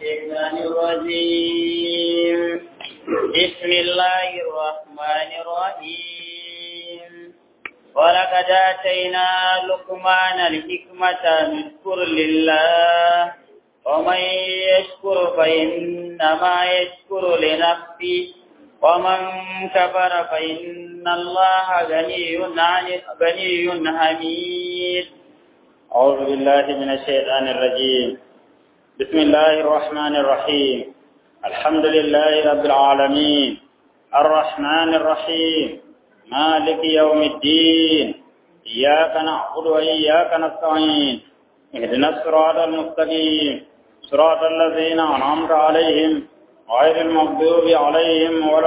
الشيطان الرجيم بسم الله الرحمن الرحيم ولقد آتينا لقمان الحكمة أن اشكر لله ومن يشكر فإنما يشكر لنفسه ومن كفر فإن الله غني عن غني حميد أعوذ بالله من الشيطان الرجيم بسم الله الرحمن الرحيم الحمد لله رب العالمين الرحمن الرحيم مالك يوم الدين إياك نعبد وإياك نستعين اهدنا الصراط المستقيم صراط الذين أنعمت عليهم غير المغضوب عليهم ولا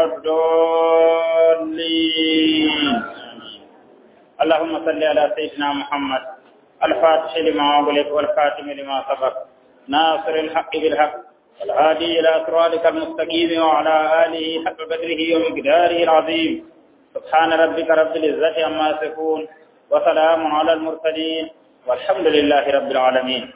الضالين اللهم صل على سيدنا محمد الفاتح لما أغلق والخاتم لما سبق ناصر الحق بالحق والهادي إلى صراطك المستقيم وعلى آله حق قدره ومقداره العظيم سبحان ربك رب العزة عما يصفون وسلام على المرسلين والحمد لله رب العالمين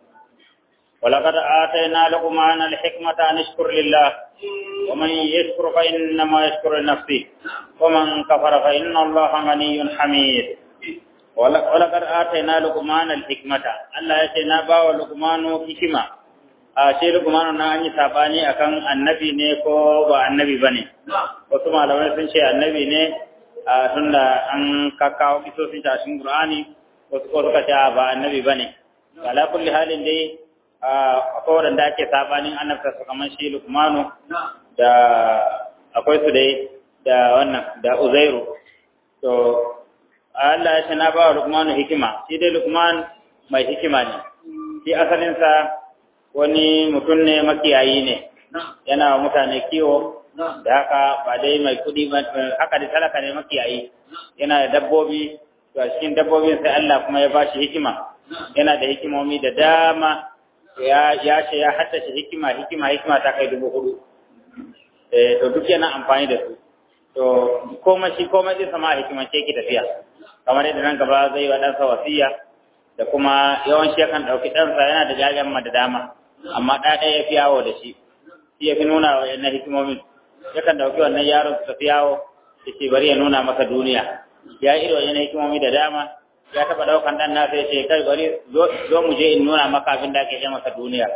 ولقد آتينا لقمان الحكمة أن اشكر لله ومن يشكر فإنما يشكر لنفسه ومن كفر فإن الله غني حميد ولقد آتينا لقمان الحكمة الله يتنا باو لقمان حكمة ashe lukmanu na an yi sabani akan annabi ne ko ba annabi bane wasu malamai sun ce annabi ne a tunda an kakkawo kisosin ta cikin qur'ani wasu ko suka ce ba annabi bane ala kulli halin dai akwai wadanda ake sabanin annabta su kamar shi lukmanu da akwai su dai da wannan da uzairu to Allah ya ce na ba wa lukmanu hikima shi dai lukman mai hikima ne shi asalinsa wani mutum ne makiyayi ne yana wa mutane kiwo da haka ba dai mai kudi ba haka da talaka ne makiyayi yana da dabbobi to a cikin dabbobin sai Allah kuma ya bashi hikima yana da hikimomi da dama ya ya ce ya haddace hikima hikima hikima ta kai dubu hudu eh to duk yana amfani da su to komai shi komai zai sama hikiman ce ki tafiya kamar yadda nan gaba zai wa ɗansa wasiya da kuma yawanci yakan ɗauki ɗansa yana da jajen ma da dama amma ɗa ɗaya ya fi yawo da shi shi ya fi nuna wa yana hikimomin yakan ɗauki wannan yaron su tafi yawo ya ce bari ya nuna masa duniya ya yi irin yana hikimomi da dama ya taɓa ɗaukan ɗan nasa ya ce kai bari zo mu je in nuna maka abin da ake ce masa duniya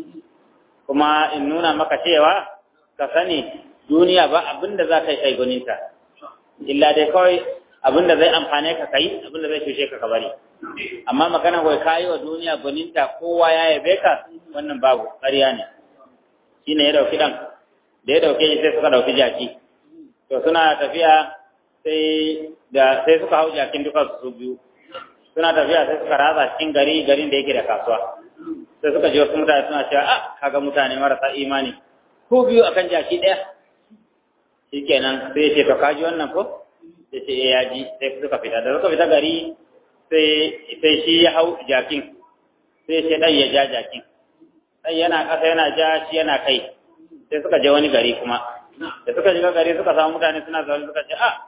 kuma in nuna maka cewa ka sani duniya ba abin da za ka yi kai gwaninta illa dai kawai abin da zai amfane ka kai abin da zai cushe ka ka bari amma magana wai kayi wa duniya gwaninta kowa ya yabe ka wannan babu ƙarya ne shi ne ya dauki ɗan da ya dauke shi sai suka dauki jaki to suna tafiya sai da sai suka hau jakin duka su biyu suna tafiya sai suka ratsa cikin gari garin da yake da kasuwa sai suka ji wasu mutane suna cewa ah kaga mutane marasa imani ko biyu akan jaki ɗaya shikenan sai ya ce to kaji wannan ko ya ce ya ji sai suka fita da suka fita gari sai shi ya hau jakin sai ce ɗan ya ja jakin ɗan yana ƙasa yana ja shi yana kai sai suka je wani gari kuma da suka shiga gari suka samu mutane suna zaune suka ce a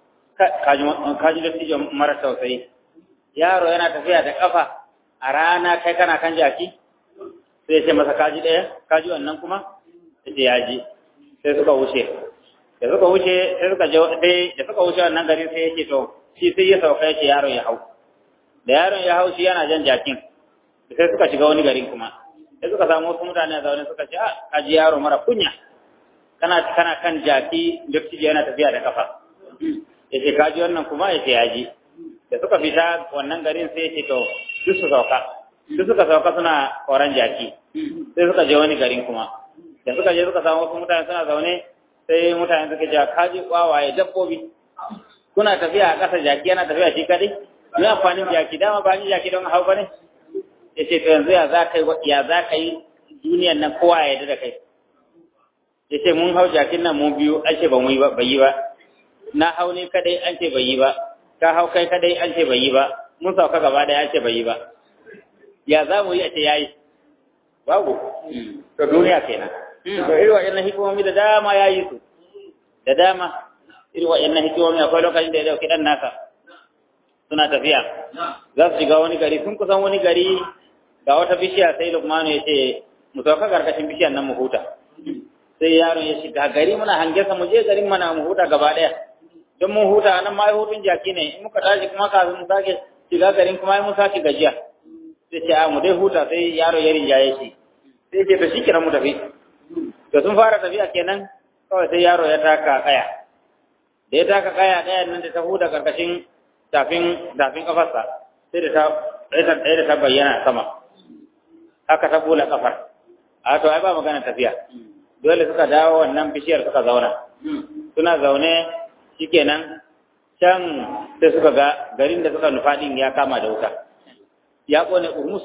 kaji da tijo mara tausayi yaro yana tafiya da ƙafa a rana kai kana kan jaki sai ce masa kaji ɗaya kaji wannan kuma ya ce ya ji sai suka wuce da suka wuce sai suka je da suka wuce wannan gari sai yake to shi sai ya sauka yake yaron ya hau da yaron ya hau shi yana jan jakin sai suka shiga wani garin kuma sai suka samu wasu mutane a zaune suka ce a kaji yaro mara kunya kana kana kan jaki dattijo yana tafiya da kafa yace kaji wannan kuma yace ya ji da suka fita wannan garin sai yace to duk su sauka duk suka sauka suna koran jaki sai suka je wani garin kuma da suka je suka samu wasu mutane suna zaune sai mutane suka ce kaji wawaye dabbobi kuna tafiya a ƙasa jaki yana tafiya shi kadai ni amfanin jaki dama ba ni jaki don hau ba ne ya ce to yanzu ya za ka yi ya za ka yi duniyan nan kowa ya yarda da kai ya ce mun hau jakin nan mu biyu an ce ba mu yi ba bai yi ba na hau ne kadai an ce bai yi ba ka hau kai kadai an ce bai yi ba mun sauka gaba ɗaya an ce bai yi ba ya za mu yi a ce ya yi babu to duniya kenan to irin wa'annan hikimomi da dama ya yi su da dama irin wa'annan hikimomi akwai lokacin da ya dauki dan nasa suna tafiya za su shiga wani gari sun kusan wani gari ga wata bishiya sai lukmanu ya ce mu sauka karkashin bishiyar nan mu huta sai yaron ya shiga gari muna hange sa mu je garin mana mu huta gaba daya don mun huta nan ma hutun jaki ne in muka tashi kuma kafin mu sake shiga garin kuma mun sake gajiya sai ce a mu dai huta sai yaro ya rinjaye shi sai ce to shi kira mu tafi to sun fara tafiya kenan kawai sai yaro ya taka kaya da ya taka kaya kaya nan da ta huda karkashin tafin tafin kafarsa sai da ta ɗaya da ta bayyana sama haka ta bula kafar a to ai ba magana tafiya dole suka dawo wannan bishiyar suka zauna suna zaune shikenan can sai suka ga garin da suka nufa din ya kama da wuta ya kone urmus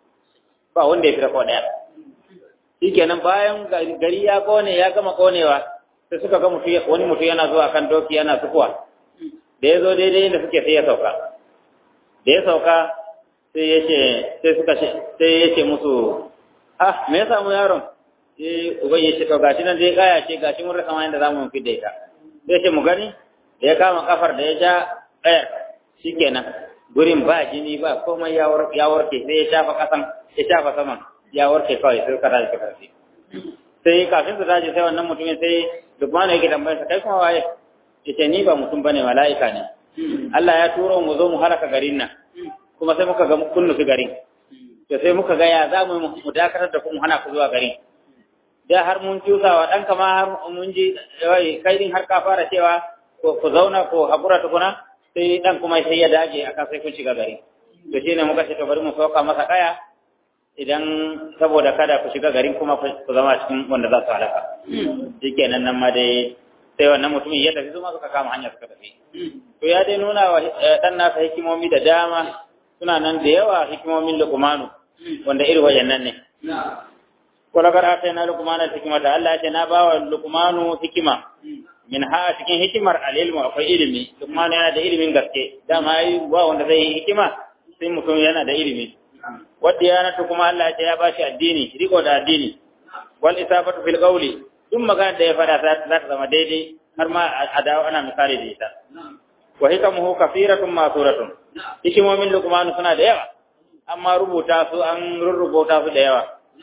ba wanda ya fita ko daya shikenan bayan gari ya kone ya gama konewa sai suka ga mutu wani mutu yana zuwa kan doki yana sukuwa da ya zo daidai inda suke sai ya sauka da ya sauka sai ya ce sai suka sai ya ce musu ah me ya samu yaron sai uban ya ce to gashi nan dai kaya ce gashi mun rasa ma yanda zamu fi da ita sai ce mu gani da ya kama kafar da ya ja kayar shikenan gurin ba jini ba komai ya warke sai ya shafa kasan ya shafa saman ya warke kawai sai ka tashi karfi sai kafin su tashi sai wannan mutumin sai Lukmanu yake tambayar sa kai kuma waye yace ni ba mutum bane mala'ika ne Allah ya turo mu zo mu halaka garin nan kuma sai muka ga kun nufi garin to sai muka ga ya za mu mu dakatar da ku mu hana ku zuwa garin da har mun tusa wa ɗanka ma har mun ji wai kai din har ka fara cewa ku zauna ko hakura tukuna sai dan kuma sai ya dage akan sai kun shiga gari to shine muka ce to bari mu sauka masa kaya idan saboda kada ku shiga garin kuma ku zama cikin wanda za su halaka shikenan nan ma dai sai wannan mutumin ya tafi zuma suka kama hanya suka tafi to ya dai nuna wa dan nasa hikimomi da dama suna nan da yawa hikimomin lukumanu wanda irin wayannan ne wala kar atayna lukumana hikimata Allah ya ce na bawa lukumanu hikima min ha cikin hikimar alilmu akwai ilimi lukumanu yana da ilimin gaske dama yi ba wanda zai yi hikima sai mutum yana da ilimi wadda ya natu kuma Allah ya ce ya bashi addini riko da addini wal isabatu fil qawli duk magana da ya fada za ta zama daidai har ma a dawo ana misali da ita wa hikamuhu kafiratun masuratun hikimomin luqman suna da yawa amma rubuta su an rurrubuta su da yawa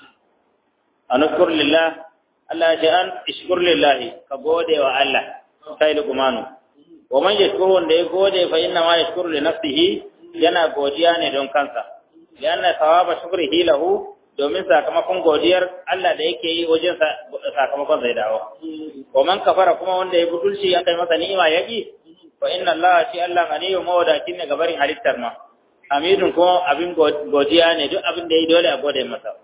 anuskur lillah Allah ya ce an ishkur lillah ka gode wa Allah sai luqman wa man yashkur wanda ya gode fa inna ma yashkuru li nafsihi yana godiya ne don kansa yana thawaba shukrihi lahu domin sakamakon godiyar Allah da yake yi wajen sakamakon zai dawo. Wa man kafara kuma wanda ya butulci ya kai masa ni'ima ya ki, wa inna Allah shi Allah ganiyu mawadaci ne gabarin halittar ma. Hamidun kuma abin godiya ne duk abin da ya dole a gode masa.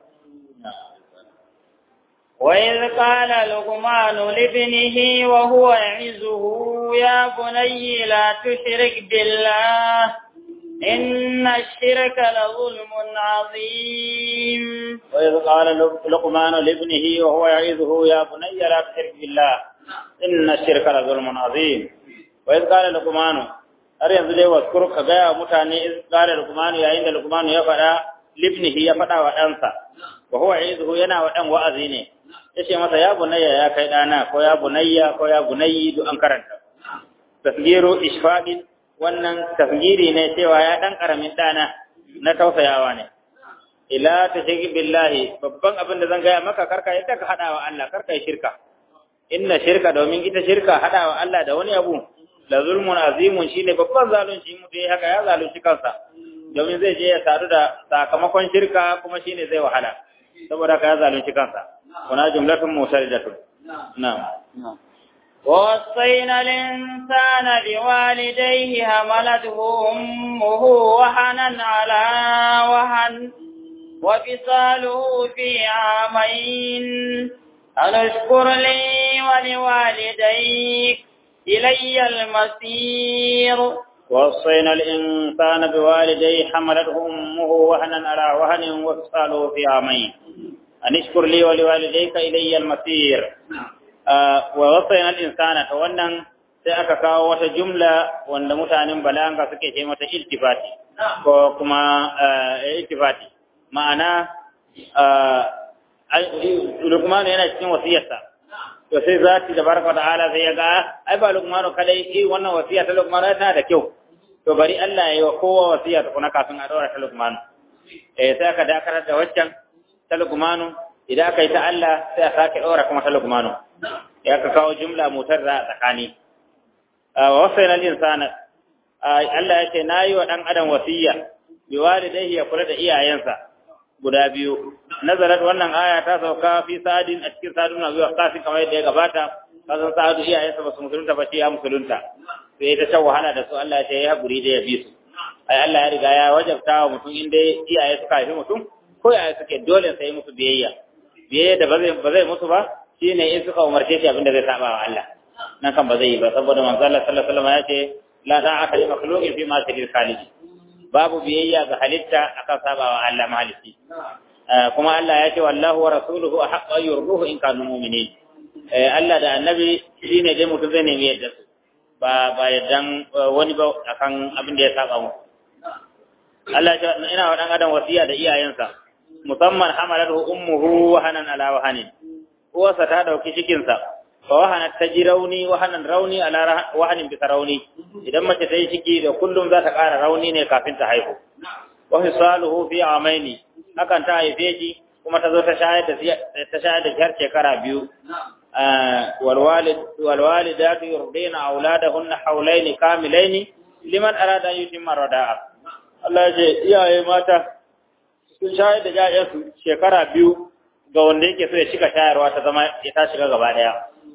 وإذ قال لقمان لابنه وهو يعزه يا بني لا تشرك بالله إن الشرك لظلم عظيم وإذ قال لقمان لابنه وهو يعظه يا بني لا تشرك بالله إن الشرك لظلم عظيم وإذ قال لقمان har yanzu dai waskuru ka gaya mutane iz qala luqman yayin da luqman ya fada libnihi ya fada wa ɗansa wa huwa ya'izuhu yana wa dan wa'azi ne yace masa ya bunayya ya kai dana ko ya bunayya ko ya bunayyi duk an karanta tasgiru ishfaqin wannan tafgiri ne cewa ya dan karamin dana na tausayawa ne ila tashrik billahi babban abin da zan gaya maka karka yadda ka hada wa Allah karka yi shirka inna shirka domin ita shirka hada wa Allah da wani abu la zulmun azimun shine babban zalunci mu dai haka ya zalunci kansa domin zai je ya sadu da sakamakon shirka kuma shine zai wahala saboda haka ya zalunci kansa kuna jumlatun musalidatun na'am ووصينا الإنسان بوالديه حملته أمه وهنا على وهن وفصاله في عامين أن اشكر لي ولوالديك إلي المصير ووصينا الإنسان بوالديه حملته أمه وهنا على وهن وفصاله في عامين أن اشكر لي ولوالديك إلي المصير wa wasaina al-insana to wannan sai aka kawo wata jumla wanda mutanen balanga suke ce mata iltifati ko kuma iltifati ma'ana Lukman yana cikin wasiyarsa to sai zati da baraka ta'ala sai ya ga ai ba Lukman kadai eh wannan wasiya ta Lukman tana da kyau to bari Allah ya yi wa kowa wasiya ta kuna kafin a daura ta Lukman eh sai aka dakarar da waccan ta Lukman idan aka yi ta Allah sai a sake ɗora kuma ta lukmanu ya ka kawo jumla motar da tsakani wa wasaina al-insana Allah ya ce nayi wa dan adam wasiya bi walidayhi ya kula da iyayensa guda biyu nazarat wannan aya ta sauka fi sa'adin a cikin sa'adun zuwa kafin kamar yadda ya gabata kasan sa'adu iyayensa ba su musulunta ba shi ya musulunta sai ta shan wahala da su Allah ya ce ya haƙuri da ya bi su ai Allah ya riga ya wajabta wa mutum inda iyaye suka haifi mutum ko yaya suke dole sai musu biyayya biyayya da ba zai ba zai musu ba shine in suka umarce shi abin da zai saba wa Allah nan kan ba zai yi ba saboda manzo Allah sallallahu alaihi wasallam ya ce la ta'ata li makhluqin fi ma sirri khaliq babu biyayya ga halitta akan saba wa Allah mahalici kuma Allah ya ce wallahu wa rasuluhu ahqqu an yurduhu in kanu mu'minin Allah da annabi shine dai mutum zai nemi yadda su ba ba yaddan wani ba akan abin da ya saba mu Allah ya ina wa dan adam wasiya da iyayensa musamman hamalahu ummuhu wahanan ala wahanin uwarsa ta dauki cikin sa fa wahana ta ji rauni wahanan rauni ala wahanin bisa rauni idan mace ta yi ciki da kullum za ta ƙara rauni ne kafin ta haihu wa fisaluhu fi amaini hakan ta haife shi kuma ta zo ta shayar da ta shayar da har shekara biyu والوالد والوالدات يرضين أولادهن حولين كاملين لمن أراد أن يتم الرضاعة Allah ya ce iyaye mata sun shayar da ƴaƴansu shekara biyu ga wanda yake so ya shiga shayarwa ta zama ya ta shiga gaba daya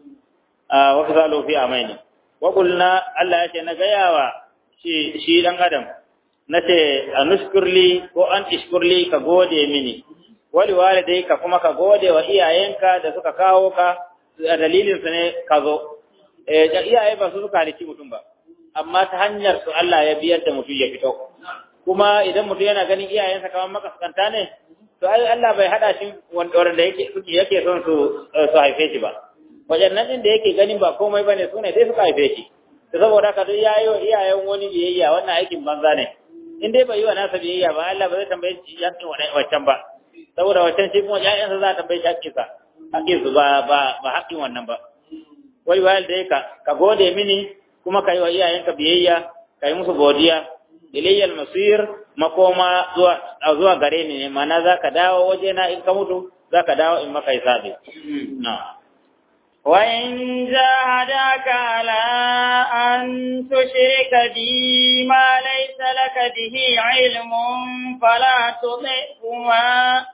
a wa fisalu fi amaini wa qulna Allah ya ce na gayawa shi shi dan adam nace anushkurli ko an ishkurli ka gode mini wali walidai ka kuma ka gode wa iyayenka da suka kawo ka a dalilin su ne ka zo eh iyaye ba su suka halici mutum ba amma ta hanyar su Allah ya biyar da mutum ya fito kuma idan mutum yana ganin iyayensa kamar makaskanta ne to ai Allah bai hada shi wanda yake suke yake son su su haife shi ba wajen nan din da yake ganin ba komai bane su ne sai suka haife shi to saboda ka duk yayo iyayen wani biyayya wannan aikin banza ne in dai bai yi wa nasa biyayya ba Allah ba zai tambaye shi yakin wancan ba saboda wancan shi kuma ƴaƴansa za a tambaye shi haƙƙinsa haƙƙinsu ba ba ba haƙƙin wannan ba wai wayar da ka ka gode mini kuma ka yi wa iyayenka biyayya ka yi musu godiya ilayyal masir makoma zuwa zuwa gare ni ne mana zaka dawo waje na in ka mutu zaka dawo in maka hisabi na وإن جاهداك على أن تشرك بي ما ليس لك به علم فلا تطعهما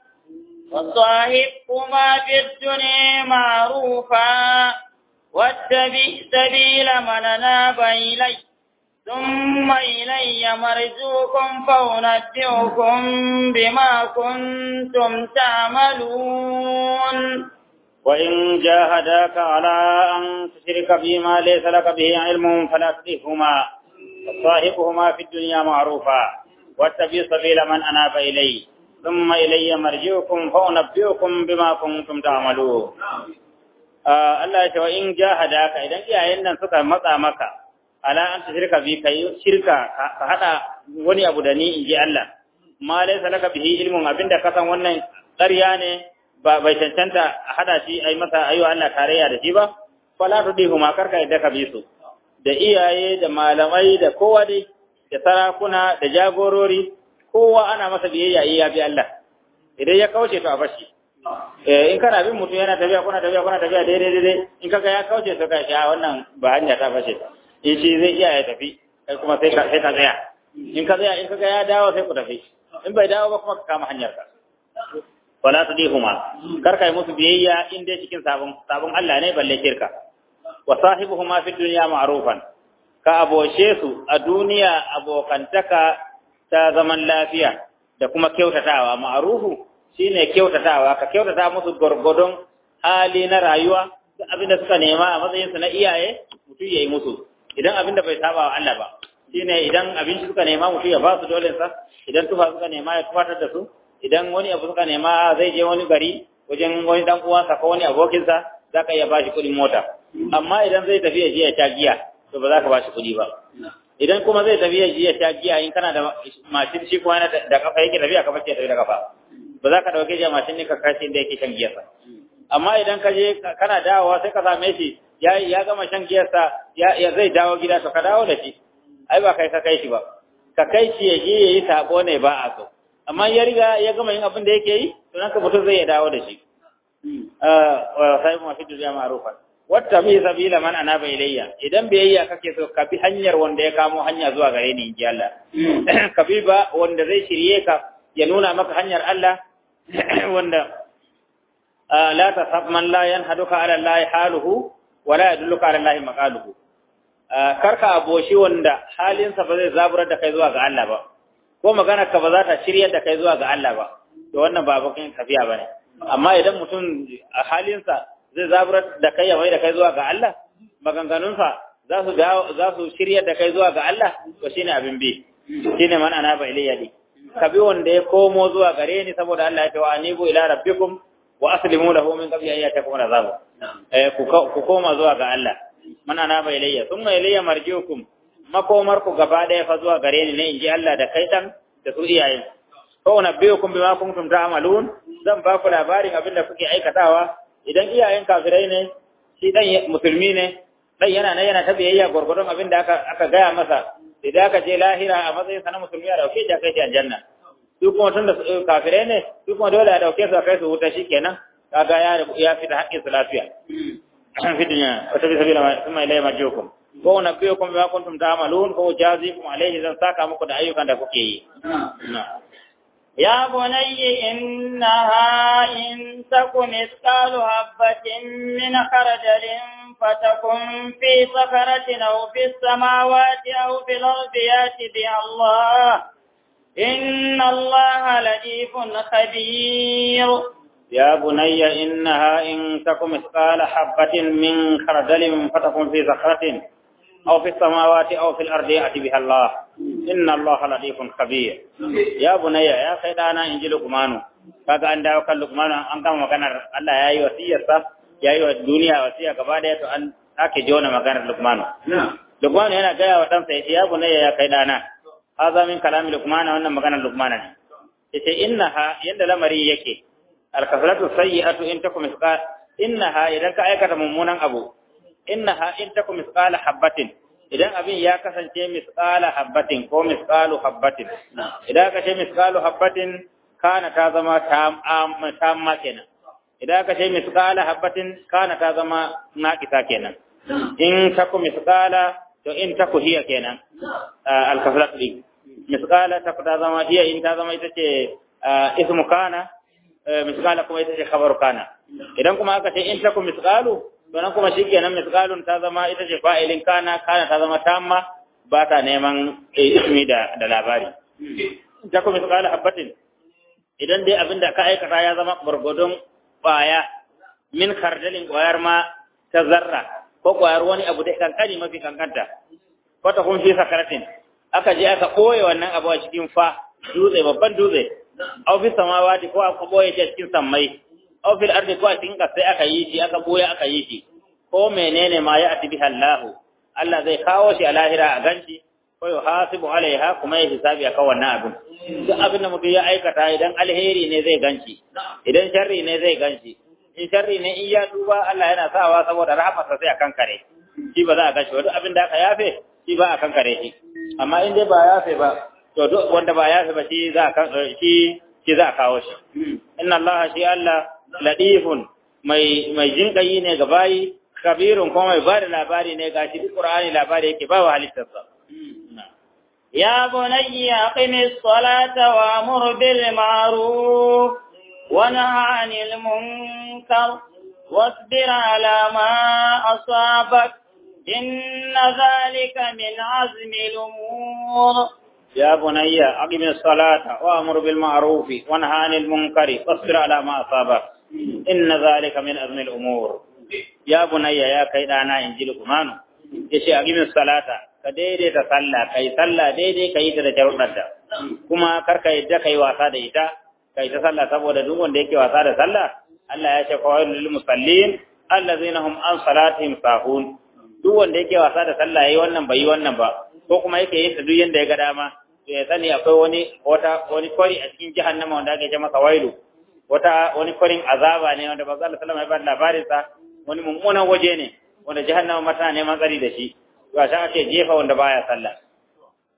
وصاحبهما في الدنيا معروفا واتبع سبيل من أناب إلي ثم إلي مرجوكم فأنبئكم بما كنتم تعملون وإن جاهداك على أن تشرك بما ليس لك به علم فلا تطعهما وصاحبهما في الدنيا معروفا واتبع سبيل من أناب إلي ثم إلي مرجعكم فأنبئكم بما كنتم تعملون Allah ya ce wa in jahadaka idan iyayen nan suka matsa maka ala an shirka bi kai shirka ka hada wani abu da ni in ji Allah ma laysa laka bihi ilmun abinda ka san wannan ƙarya ne ba bai cancanta a hada shi ai masa ayo Allah tarayya da shi ba fala tudihu ma karka yadda ka bi su da iyaye da malamai da kowa dai da sarakuna da jagorori kowa ana masa biyayya iya bi Allah idan ya kauce to a bashi eh in kana bin mutum yana tafiya kuna tafiya kuna tafiya daidai daidai in kaga ya kauce to kai a wannan ba hanya ta fashe in shi zai iya ya tafi kai kuma sai ka sai ka tsaya in ka tsaya in kaga ya dawo sai ku tafi in bai dawo ba kuma ka kama hanyar ka wala tudihuma kar kai musu biyayya in dai cikin sabon sabon Allah ne balle shirka wa sahibuhuma fi dunya ma'rufan ka aboce su a duniya abokantaka ta zaman lafiya da kuma kyautatawa ma'rufu shine kyautatawa ka kyautata musu gurgudun hali na rayuwa duk abinda suka nema a matsayin su na iyaye mutum yayi musu idan abinda bai saba wa Allah ba shine idan abinci suka nema mutum ya ba su dole sa idan tufa suka nema ya tufatar da su idan wani abu suka nema zai je wani gari wajen wani dan uwansa ko wani abokinsa za ka iya ba shi kuɗin mota amma idan zai tafi ya je ya sha giya to ba za ka ba shi kuɗi ba idan kuma zai tafi ya je ya sha giya in kana da mashin shi kuma da kafa yake tafiya kafa ce tafi da kafa ba za ka ɗauke shi mashin ne ka kashi inda yake shan giyarsa amma idan ka je kana dawowa sai ka same shi ya ya gama shan giyarsa ya zai dawo gida to ka dawo da shi ai ba kai ka kai shi ba ka kai shi ya je ya yi sabo ne ba a so amma ya riga ya gama yin abin da yake yi to nan ka mutum zai ya dawo da shi wa sai mu fi duniya ma'rufan wata bi sabila man anaba ilayya idan biyayya kake so ka bi hanyar wanda ya kamo hanya zuwa gare ni inji Allah ka bi ba wanda zai shirye ka ya nuna maka hanyar Allah wanda la tasab man la yanhaduka ala Allah haluhu wa la yadulluka ala Allah maqaluhu karka aboshi wanda halinsa ba zai zaburar da kai zuwa ga Allah ba ko magana ka ba za ta shiryar da kai zuwa ga Allah ba to wannan ba bakin tafiya bane amma idan mutum a halinsa zai zaburar da kai ya mai da kai zuwa ga Allah maganganunsa za su za su shiryar da kai zuwa ga Allah to shine abin bi shine man ana ba ilayya di ka bi wanda ya komo zuwa gare ni saboda Allah ya ce wa anibu ila rabbikum wa aslimu lahu min qabli an yatakum azab eh ku koma zuwa ga Allah man ana ba ilayya thumma ilayya marjiukum makomar ku gaba daya fa zuwa gare ni ne inji Allah da kai dan da su iyayen ko unabbiukum bima kuntum ta'malun zan ba ku labarin abin da kuke aikatawa idan iyayen kafirai ne shi dan musulmi ne dan yana nan yana ta biyayya gurgurdon abin da aka aka gaya masa idan aka je lahira a matsayin sa na musulmi a dauke shi a kai shi aljanna su kuma tun da kafirai ne su kuma dole a dauke su a kai su wuta shikenan kaga ya ya fita haƙƙin su lafiya fi dunya wata bi sabila kuma ilayya marjiukum ko unabbiukum bima kuntum ta'malun ko jazikum alayhi zan saka muku da ayyukan da kuke yi يا بني إنها إن تك مثقال حبة من خردل فتكن في صخرة أو في السماوات أو في الأرض يات بها الله إن الله لطيف خبير يا بني إنها إن تك مثقال حبة من خردل فتكن في صخرة أو في السماوات أو في الأرض يأتي بها الله إن الله لطيف خبير يا بني يا خيدانا إن لقمان kaga an dawo kan Luqman an gama maganar Allah ya yi wasiyarsa ya yi wa duniya wasiya gaba daya to an ake jona maganar Luqman Luqman yana gaya wa ɗansa yace ya bunayya ya kai dana haza min kalami Luqman wannan maganar Luqman ne yace innaha yanda lamari yake al-kasratu sayyi'atu in takum misqa innaha idan ka aikata mummunan abu innaha in takum misqala habatin idan abin ya kasance misqala habatin ko misqalu habatin idan ka ce misqalu habatin kana ta zama tamma kenan idan ka ce misqala habatin kana ta zama naqisa kenan in takum misqala to in taku hiya kenan al-kaflat li misqala ta ta zama hiya in ta zama ita ce ismu kana misqala kuma ita ce khabaru kana idan kuma aka ce in taku misqalu sannan kuma shi kenan misqalun ta zama ita ce fa'ilin kana kana ta zama tamma ba ta neman ismi da da labari ta kuma misqala habatin idan dai abinda ka aikata ya zama gurgudun kwaya min kardalin kwayar ma ta zarra ko kwayar wani abu da kankani mafi kankanta ko ta kun fi sakaratin aka je aka boye wannan abu a cikin fa dutse babban dutse au fi samawati ko aka boye shi a cikin sammai aw fil ardi ko a cikin sai aka yi shi aka boye aka yi shi ko menene ma ya ati biha Allah Allah zai kawo shi a lahira a ganshi ko ya hasibu alaiha kuma ya hisabi akan wannan abin duk abin da mutum ya aikata idan alheri ne zai ganshi idan sharri ne zai ganshi in sharri ne in ya duba Allah yana sawa saboda rahmarsa sai a kankare shi ba za a ganshi duk abin da aka yafe shi ba a kankare shi amma in dai ba yafe ba to duk wanda ba yafe ba shi za a shi shi za a kawo shi inna Allah shi Allah ladifun mai mai jinkayi ne ga bayi kabirun kuma mai bada labari ne gashi duk Qur'ani labari yake ba wa halittarsa يا بني أقم الصلاة وأمر بالمعروف ونهى عن المنكر واصبر على ما أصابك إن ذلك من عزم الأمور يا بني أقم الصلاة وأمر بالمعروف وانهى عن المنكر واصبر على ما أصابك إن ذلك من أزم الأمور يا بني يا كيدانا إنجيل كمان yace aqimis salata ka daidaita sallah kai sallah daidai kai ta da sharuɗanta kuma kar ka yadda kai wasa da ita kai ta sallah saboda duk wanda yake wasa da sallah Allah ya ce qawailul lil musallin allazina hum an salatihim sahun duk wanda yake wasa da sallah yayi wannan bai yi wannan ba ko kuma yake yin ta duk yanda ya ga dama to ya sani akwai wani wata wani kwari a cikin jahannama wanda ake ce masa wailu wata wani kwarin azaba ne wanda manzo Allah sallallahu alaihi wasallam ya ba labarin sa wani mummunan waje ne wanda jahannama ma tana neman tsari da shi to a shan ake jefa wanda baya sallah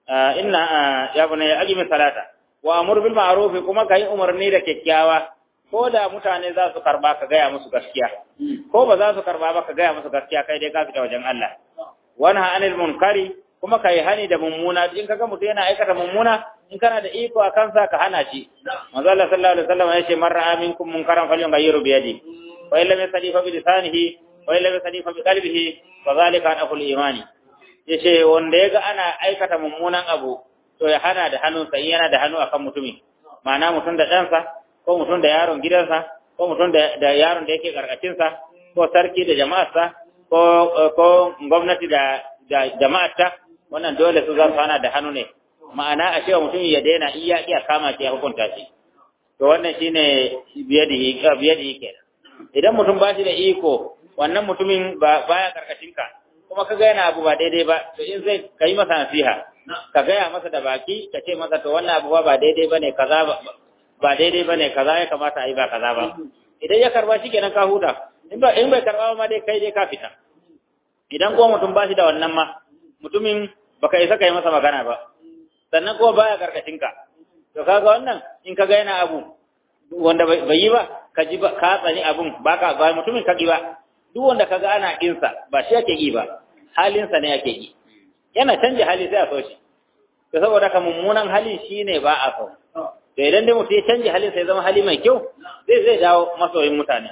inna ya bune ya aqimi salata wa amur bil ma'ruf kuma kai umarni da kyakkyawa ko da mutane za su karba ka gaya musu gaskiya ko ba za su karba ba ka gaya musu gaskiya kai dai ka fita wajen Allah wani anil munkari kuma kai hani da mummuna in kaga mutum yana aikata mummuna in kana da iko a kansa ka hana shi manzo Allah sallallahu alaihi wasallam ya ce man ra'a minkum munkaran falyughayyiru bi yadi wa illam yastadi fa bi lisanihi wa illam yastadi fa bi qalbihi fa zalika anqul imani yace wanda yaga ana aikata mummunan abu to ya hana da hannunsa in yana da hannu akan mutumi ma'ana mutum da ɗansa ko mutum da yaron gidansa ko mutum da yaron da yake karkashinsa ko sarki da jama'arsa ko ko gwamnati da da jama'arta wannan dole su za su hana da hannu ne ma'ana a cewa mutum ya daina in ya iya kama shi ya hukunta shi to wannan shine biyadihi biyadihi kenan idan mutum ba shi da iko wannan mutumin ba baya karkashinka kuma ka ga yana abu ba daidai ba to in zai kai masa nasiha ka gaya masa da baki ka ce masa to wannan abu ba daidai bane kaza ba daidai bane kaza ya kamata a yi ba kaza ba idan ya karba shi kenan ka huta in ba in bai karba ma dai kai dai ka fita idan ko mutum ba shi da wannan ma mutumin baka isa kai masa magana ba sannan ko baya karkashin ka to kaga wannan in kaga yana abu wanda bai yi ba ka ji ba ka tsani abun ba ka ba mutumin ka ki ba duk wanda kaga ana kinsa ba shi yake yi ba halinsa ne yake yi yana canja hali sai a so shi to saboda ka mummunan hali shine ba a so to idan dai mutum ya canja halin sai zama hali mai kyau zai zai dawo masoyin mutane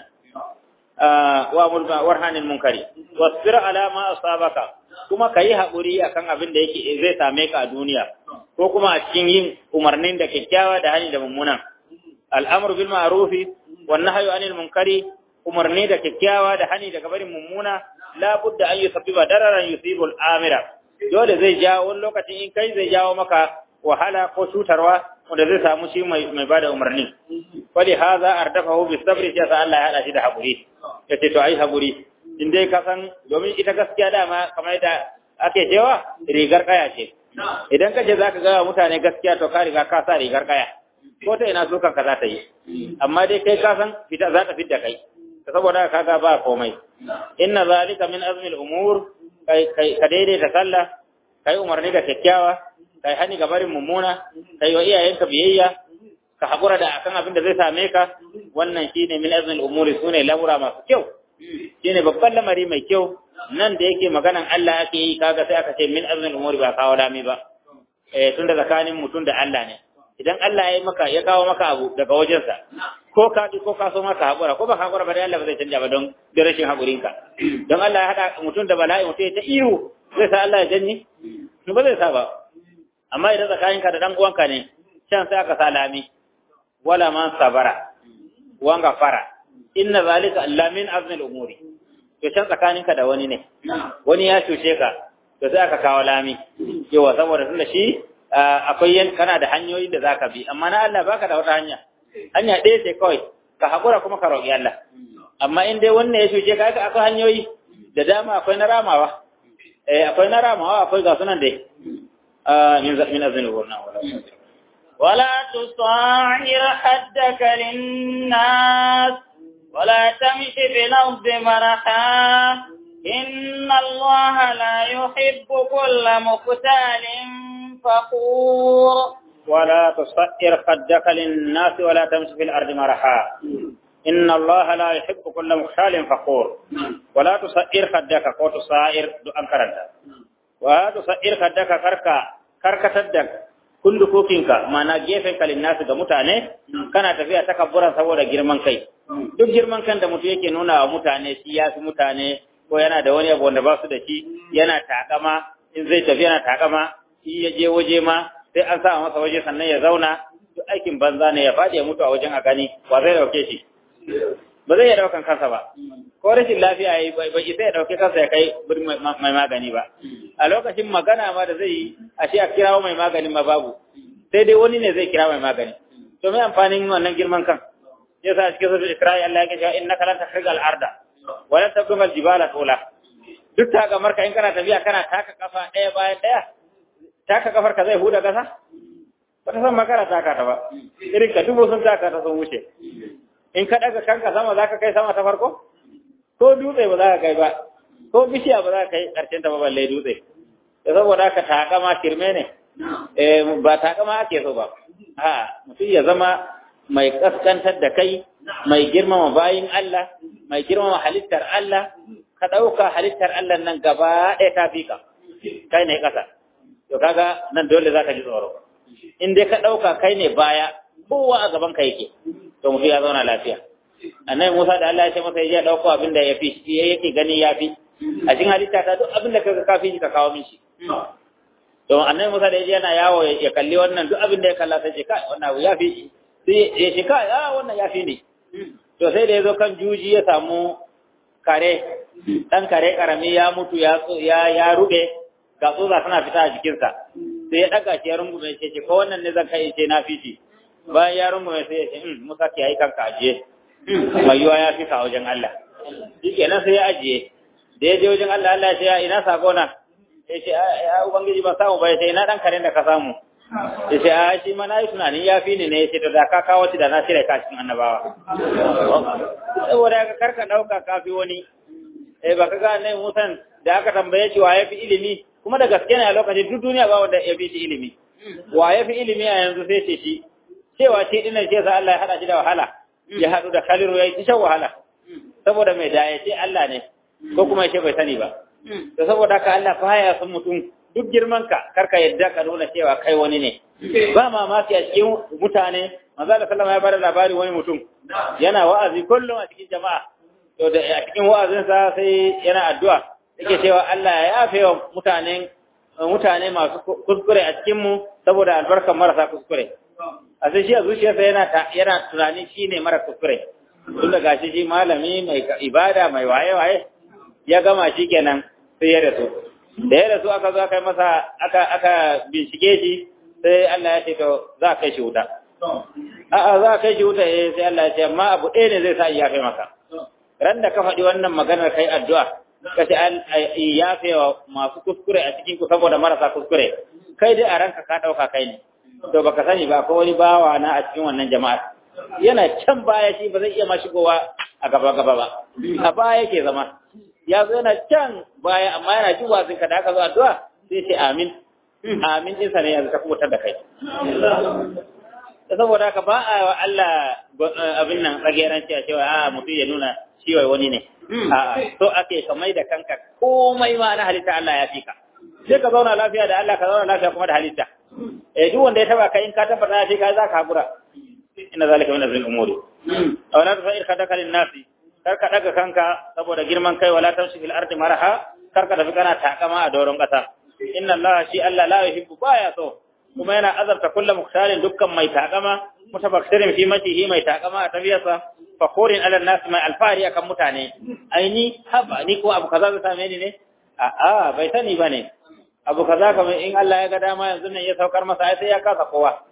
wa mulka warhanin munkari wasbir ala ma asabaka kuma kayi hakuri akan abin da yake zai same ka a duniya ko kuma a cikin yin umarnin da kyakkyawa da hani da mummunan al'amru bil ma'rufi wan nahyu anil munkari umarni da kyakkyawa da hani daga barin mummuna la budda an yusabbiba dararan yusibu al-amira dole zai jawo wani lokacin in kai zai jawo maka wahala ko cutarwa wanda zai samu shi mai mai bada umarni wali hadha ardafahu bis sabri sai sa Allah ya hada shi da hakuri yace to ai hakuri in dai ka san domin ita gaskiya dama kamar da ake cewa rigar kaya ce idan kace zaka ga mutane gaskiya to ka riga ka sa rigar kaya ko ta ina so kanka za ta yi amma dai kai ka san fita za ta fita kai saboda kaga ba komai inna zalika min azmi al-umur kai kai ka daidaita sallah kai umarni da kyakkyawa kai hani ga barin mummuna kai wa iyayenka biyayya ka hakura da akan abin da zai same ka wannan shine min azmi al-umur sune lamura masu kyau shine babban lamari mai kyau nan da yake maganan Allah ake yi kaga sai aka ce min azmi al-umur ba kawo lami ba eh tunda tsakanin mutum da Allah ne idan Allah ya yi maka ya kawo maka abu daga wajensa ko ka ko ka so maka hakura ko ba ka hakura ba dai Allah ba zai canja ba don da rashin hakurinka don Allah ya hada mutum da bala'i mutum ya ta ihu zai sa Allah ya janni to ba zai sa ba amma idan tsakaninka da dan uwanka ne can sai aka salami wala man sabara wanga fara inna zalika allamin azmi al-umuri to can tsakaninka da wani ne wani ya cuce ka to sai aka kawo lami yawa saboda tunda shi akwai yan kana da hanyoyi da zaka bi amma na Allah baka da wata hanya hanya ɗaya ce kawai ka hakura kuma ka roƙi Allah amma in dai wannan ya shuke ka akwai hanyoyi da dama akwai na ramawa eh akwai na ramawa akwai ga sunan dai min min azin gurna wala ولا تصاعر حدك للناس ولا تمش في الأرض مرحا إن الله لا يحب كل مختال فخور ولا تصئر خدك للناس ولا تمشي في الأرض مرحا إن الله لا يحب كل مختال فخور ولا تصئر خدك كو تصائر أنكرنت ولا تصئر خدك كركا كركا تدك kullu kokinka mana gefen kalin nasu ga mutane kana tafiya takabburan saboda girman kai duk girman kan da mutum yake nuna wa mutane shi ya fi mutane ko yana da wani abu wanda ba su da shi yana takama in zai tafi yana takama shi ya je waje ma sai an sa masa waje sannan ya zauna duk aikin banza ne ya faɗi ya mutu a wajen a gani wa zai dauke shi ba zai iya daukan kansa ba ko rashin lafiya yayi bai isa ya dauke kansa ya kai gurin mai magani ba a lokacin magana ma da zai yi a shi a kirawo mai maganin ma babu sai dai wani ne zai kira mai magani to mai amfanin wannan girman kan yasa cikin sura Isra'i Allah ya ce innaka lan tahrigal arda wa lan tablughal jibala tula duk ta ga marka in kana tafiya kana taka kafa ɗaya bayan ɗaya taka kafar ka zai huda kasa ba ta san makara taka ta ba irin ka dubo sun taka ta sun wuce in ka daga kanka sama zaka kai sama ta farko ko dutse ba za ka kai ba ko bishiya ba za ka kai karshen ta ba balle dutse da saboda ka takama kirme ne eh ba takama ake so ba a mutum ya zama mai kaskantar da kai mai girmama bayin Allah mai girmama halittar Allah ka ɗauka halittar Allah nan gaba ɗaya ta fi ka kai ne ƙasa to kaga nan dole za ka ji tsoro in dai ka ɗauka kai ne baya kowa a gaban ka yake to mutum ya zauna lafiya annabi Musa da Allah ya ce masa ya ɗauko abin da ya fi shi yake gani ya fi a cikin halitta ta duk abin da kaga ka fi shi ka kawo min shi to annabi Musa da yaje yana yawo ya kalli wannan duk abin da ya kalla sai ce kai wannan abu ya fi shi sai ya ce kai ah wannan ya fi ne to sai da yazo kan juji ya samu kare dan kare karami ya mutu ya ya ya rube ga tsotsa tana fita a jikinsa sai ya daga shi ya rungume shi ce ko wannan ne zan kai ce na fi shi bayan ya rungume sai ya ce hmm Musa ke yi kanka ajiye mai yiwa ya fi ka wajen Allah shikenan sai ya ajiye da ya je wajen Allah Allah ya ce ya ina sako na ya ce ya ubangiji ba samu ba ya ce ina dan karen da ka samu ya ce a shi ma na yi tunanin ya fi ni ne ya ce da ka kawo shi da na cire ka cikin annabawa saboda ka karka ɗauka ka fi wani eh ba ka ga ne musan da aka tambaye shi wa ya fi ilimi kuma da gaske ne a lokacin duk duniya ba wanda ya fi shi ilimi wa ya fi ilimi a yanzu sai ce shi cewa shi dinan ce sa Allah ya hada shi da wahala ya haɗu da khaliru ya yi shan wahala saboda mai da ya ce Allah ne ko kuma ya ce bai sani ba to saboda haka Allah baya son mutum duk girman ka karka yadda ka nuna cewa kai wani ne ba mamaki a cikin mutane manzo Allah sallama ya bada labari wani mutum yana wa'azi kullum a cikin jama'a to da a cikin wa'azin sa sai yana addu'a yake cewa Allah ya yafe wa mutanen mutane masu kuskure a cikin mu saboda albarkar marasa kuskure a sai shi a zuciyarsa yana yana tunani shine mara kuskure tun da gashi shi malami mai ibada mai waye waye ya gama shi kenan sai ya rasu da ya rasu aka zo aka yi masa aka aka bincike shi sai Allah ya ce to za ka kai shi wuta a'a za ka kai shi wuta eh sai Allah ya ce amma abu ɗaya ne zai sa ya kai maka ran da ka faɗi wannan maganar kai addu'a ka ce an yafe wa masu kuskure a cikin ku saboda marasa kuskure kai dai a ranka ka ɗauka kai ne to baka sani ba ko wani bawa na a cikin wannan jama'a yana can baya shi ba zai iya ma shigowa a gaba gaba ba a baya yake zama ya zo yana can baya amma yana jin wasin ka da aka zo addu'a sai ce amin amin din sa ne yanzu ta kubutar da kai saboda haka ba a wa Allah abin nan tsageranci a cewa a mutum ya nuna shi wai wani ne a'a so ake ka mai da kanka komai ma na halitta Allah ya fi ka sai ka zauna lafiya da Allah ka zauna lafiya kuma da halitta eh duk wanda ya taba kai in ka tabbata ya fi ka za ka hakura inna zalika min azmi umuri aw la tafa'ir khadaka lin nasi kar ka daga kanka saboda girman kai wala tamshi fil ardi maraha kar ka tafi kana takama a doron kasa inna Allah shi Allah la yuhibbu baya so kuma yana azarta kullu mukhtalin dukkan mai takama mutabakkirin fi matihi mai takama a tafiyarsa fakhurin ala nas mai alfari akan mutane aini haba ni ko abu kaza zai same ni ne a a bai sani bane abu kaza kamar in Allah ya ga dama yanzu nan ya saukar masa sai ya kasa kowa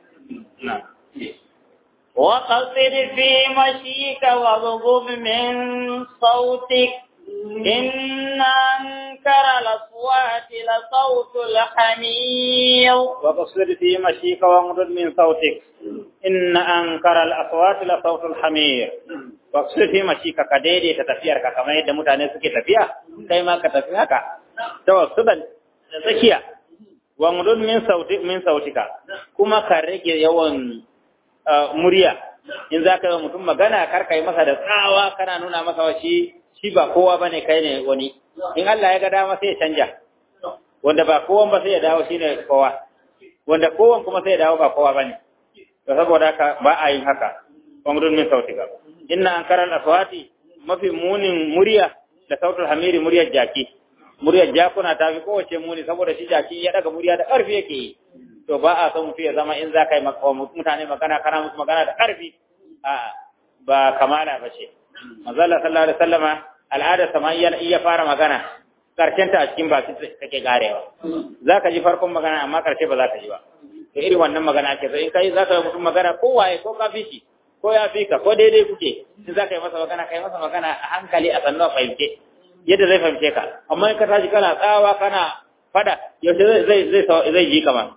وقصد في مشيك واغضب من صوتك إن أنكر الأصوات لصوت الحمير وقصد في مشيك واغضب من صوتك إن أنكر الأصوات لصوت الحمير وقصد في مشيك كديدي تتفير كما يدى متاني سكي تفيا كيما كتفيا كا توسطا تسكيا واغضب من صوتك من صوتك كما كرك يوم murya in za ka yi mutum magana kar ka yi masa da tsawa kana nuna masa wa shi shi ba kowa ba ne kai ne wani in Allah ya ga dama sai ya canja wanda ba kowan ba sai ya dawo shi ne kowa wanda kowan kuma sai ya dawo ba kowa ba ne to saboda haka ba a yin haka wamrun min sautika inna an karal aswati mafi munin murya da sautul hamiri muryar jaki muryar jakuna ta fi kowace muni saboda shi jaki ya daga murya da ƙarfi yake yi to ba a son mutum ya zama in za ka yi mutane magana kana musu magana da ƙarfi a ba kamala ba ce mazalla sallallahu alaihi wasallama al'ada sama iya fara magana karshen ta a cikin baki take garewa za ka ji farkon magana amma karshe ba za ka ji ba to irin wannan magana ake so in kai za ka yi mutum magana ko waye ko ka fi shi ko ya fi ka ko daidai kuke in za ka yi masa magana ka yi masa magana a hankali a sannu a fahimce yadda zai fahimce ka amma in ka tashi kana tsawa kana fada yaushe zai zai zai ji kamar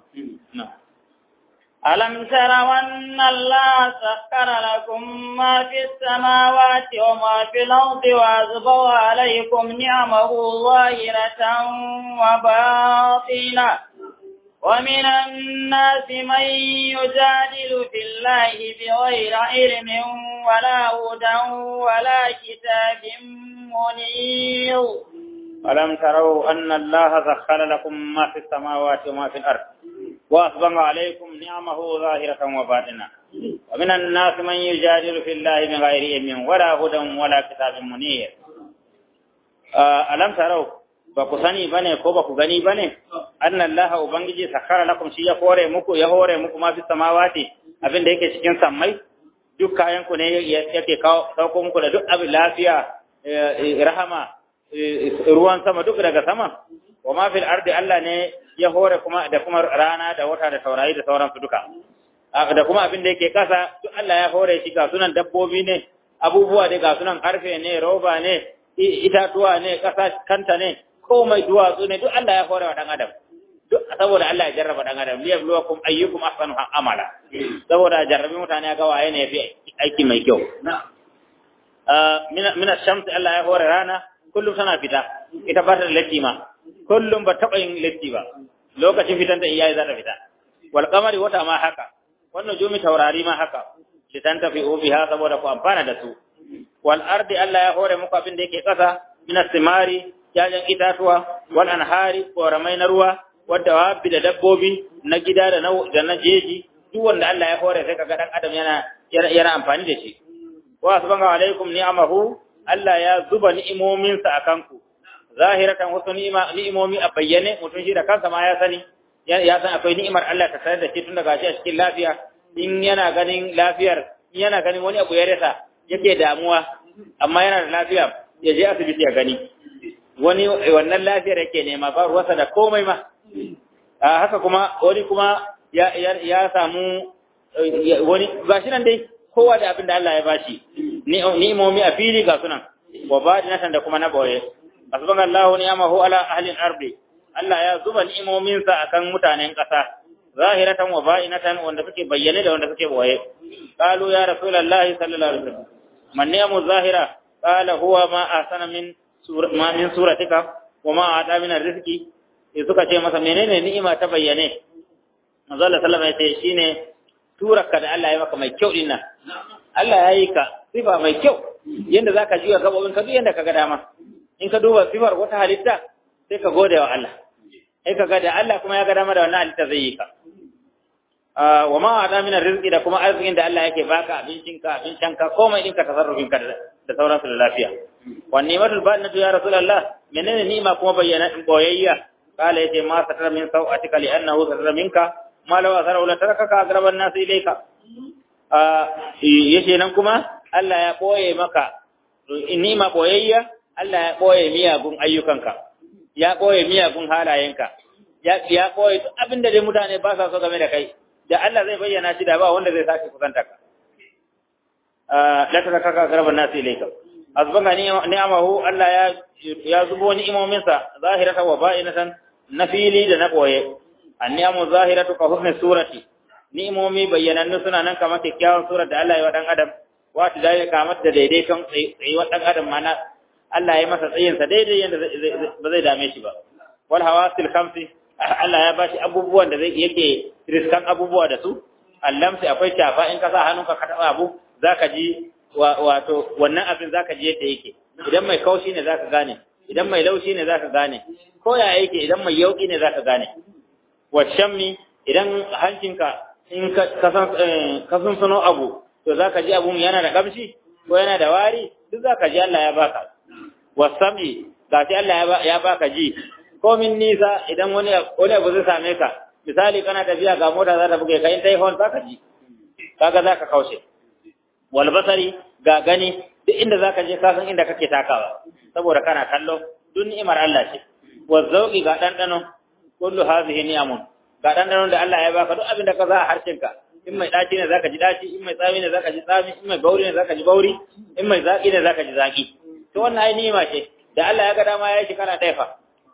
ألم تروا أن الله سخر لكم ما في السماوات وما في الأرض وأسبغ عليكم نعمه ظاهرة وباطنة ومن الناس من يجادل في الله بغير علم ولا هدى ولا كتاب منير ألم تروا أن الله سخر لكم ما في السماوات وما في الأرض وأسبغ عليكم نعمه ظاهرة وباطنة ومن الناس من يجادل في الله بغير علم ولا هدى ولا كتاب منير ألم تروا ba ku sani bane ko ba ku gani bane annallaha ubangiji sakara lakum shi ya hore muku ya hore muku ma fi samawati abin da yake cikin sammai duk kayan ku ne yake kawo sauko muku da duk abin lafiya rahama ruwan sama duk daga sama wa ma fil ardi Allah ne ya hore kuma da kuma rana da wata da taurari da sauransu duka da kuma abin da yake kasa duk Allah ya hore shi ga sunan dabbobi ne abubuwa da ga sunan karfe ne roba ne itatuwa ne kasa kanta ne komai duwatsu ne duk Allah ya hore wa dan adam duk saboda Allah ya jarraba dan adam liyabluwakum ayyukum ahsanu amala saboda jarrabi mutane ga waye ne yafi aiki mai kyau min ash-shams Allah ya hore rana kullum tana fita ita ba ta da latti ma kullum ba taɓa yin latti ba lokacin fitan ta iyaye za ta fita wal qamari wata ma haka wannan jumi taurari ma haka litan tafi biha saboda ku amfana da su wal ardi Allah ya hore muku abin da yake kasa min as-simari jajan itatuwa wal anhari koramai na ruwa wadda wabi da dabbobi na gida da na da na jeji duk wanda Allah ya hore sai kaga dan adam yana yana amfani da shi wa subhanahu alaikum ni'amahu Allah ya zuba ni'imominsa a kanku, zahiratan wasu ni'imomi a bayyane mutum shi da kansa ma ya sani, ya san akwai ni'imar Allah ta sanar da shi tun daga shi a cikin lafiya, in yana ganin lafiyar, in yana ganin wani abu ya rasa yake damuwa, amma yana da lafiya ya je asibiti ya gani. Wani wannan lafiyar yake nema ba ruwasa da komai ma. A haka kuma wani kuma ya samu wani gashi nan dai kowa da abin da Allah ya bashi ni'imomi a fili ga sunan wa badinatan da kuma na boye asbanallahu ni'amahu ala ahli al-ardi Allah ya zuba ni'imomin sa akan mutanen ƙasa zahiratan wa ba'inatan wanda suke bayyane da wanda suke boye qalu ya rasulullahi sallallahu alaihi wasallam man ni'amu zahira qala huwa ma ahsana min ma min suratika wa ma ata min rizqi sai suka ce masa menene ni'ima ta bayyane manzo Allah sallallahu alaihi wasallam ya ce shine turarka da Allah ya maka mai kyau din nan Allah ya yi ka sifa mai kyau yanda zaka jiwa gabobin ka duk yanda kaga dama in ka duba sifar wata halitta sai ka gode wa Allah sai ka ga da Allah kuma ya ga dama da wannan halitta zai yi ka wa ma ada min rizqi da kuma arzikin da Allah yake baka abincin ka abincin ka komai din ka tasarrufin ka da sauransu da lafiya wa ni'matul batinatu ya rasulullah menene ni'ima kuma bayyana boyayya kala yace ma satara min sau'atika li annahu satara minka ma law asara la tarakaka agraban nas ilayka yace nan kuma Allah ya boye maka ni'ima boyayya Allah ya boye miyagun ayyukanka ya boye miyagun halayenka ya ya boye duk abinda dai mutane ba sa so game da kai da Allah zai bayyana shi da ba wanda zai sake kusanta ka la tarakaka agraban nas ilayka azbanga ni'amahu Allah ya ya zubo ni'imominsa zahiratan wa ba'inatan na fili da na boye anniyamu zahiratu ka husni surati ni'imomi bayyanannu suna nan kamar kyakkyawan surar da Allah ya wa dan adam wato da ya kamar da daidaiton tsayuwar dan adam mana Allah ya masa tsayin sa daidai yanda ba zai dame shi ba wal hawasil khamsi Allah ya bashi abubuwan da zai yake riskan abubuwa da su allamsi akwai shafa in ka sa hannunka ka taba abu zaka ji wato wannan abin zaka ji yadda yake idan mai kaushi ne zaka gane idan mai laushi ne zaka gane ko ya yake idan mai yauki ne zaka gane wa shammi idan hancinka in ka san sano abu to zaka ji abun yana da kamshi ko yana da wari duk zaka ji Allah ya baka wasami gashi Allah ya baka ji ko min nisa idan wani wani abu zai same ka misali kana tafiya ga mota za ta buge ka in tai hon zaka ji kaga zaka kaushe wal basari ga gani duk inda zaka je ka san inda kake takawa saboda kana kallo duk ni'imar Allah ce wa zauqi ga dandano kullu hadhihi ni'amun ga dandanon da Allah ya baka duk abin da ka za a harshenka in mai daci ne zaka ji daci in mai tsami ne zaka ji tsami in mai bauri ne zaka ji bauri in mai zaki ne zaka ji zaki to wannan ai ni'ima ce da Allah ya ga dama ya yi kana daifa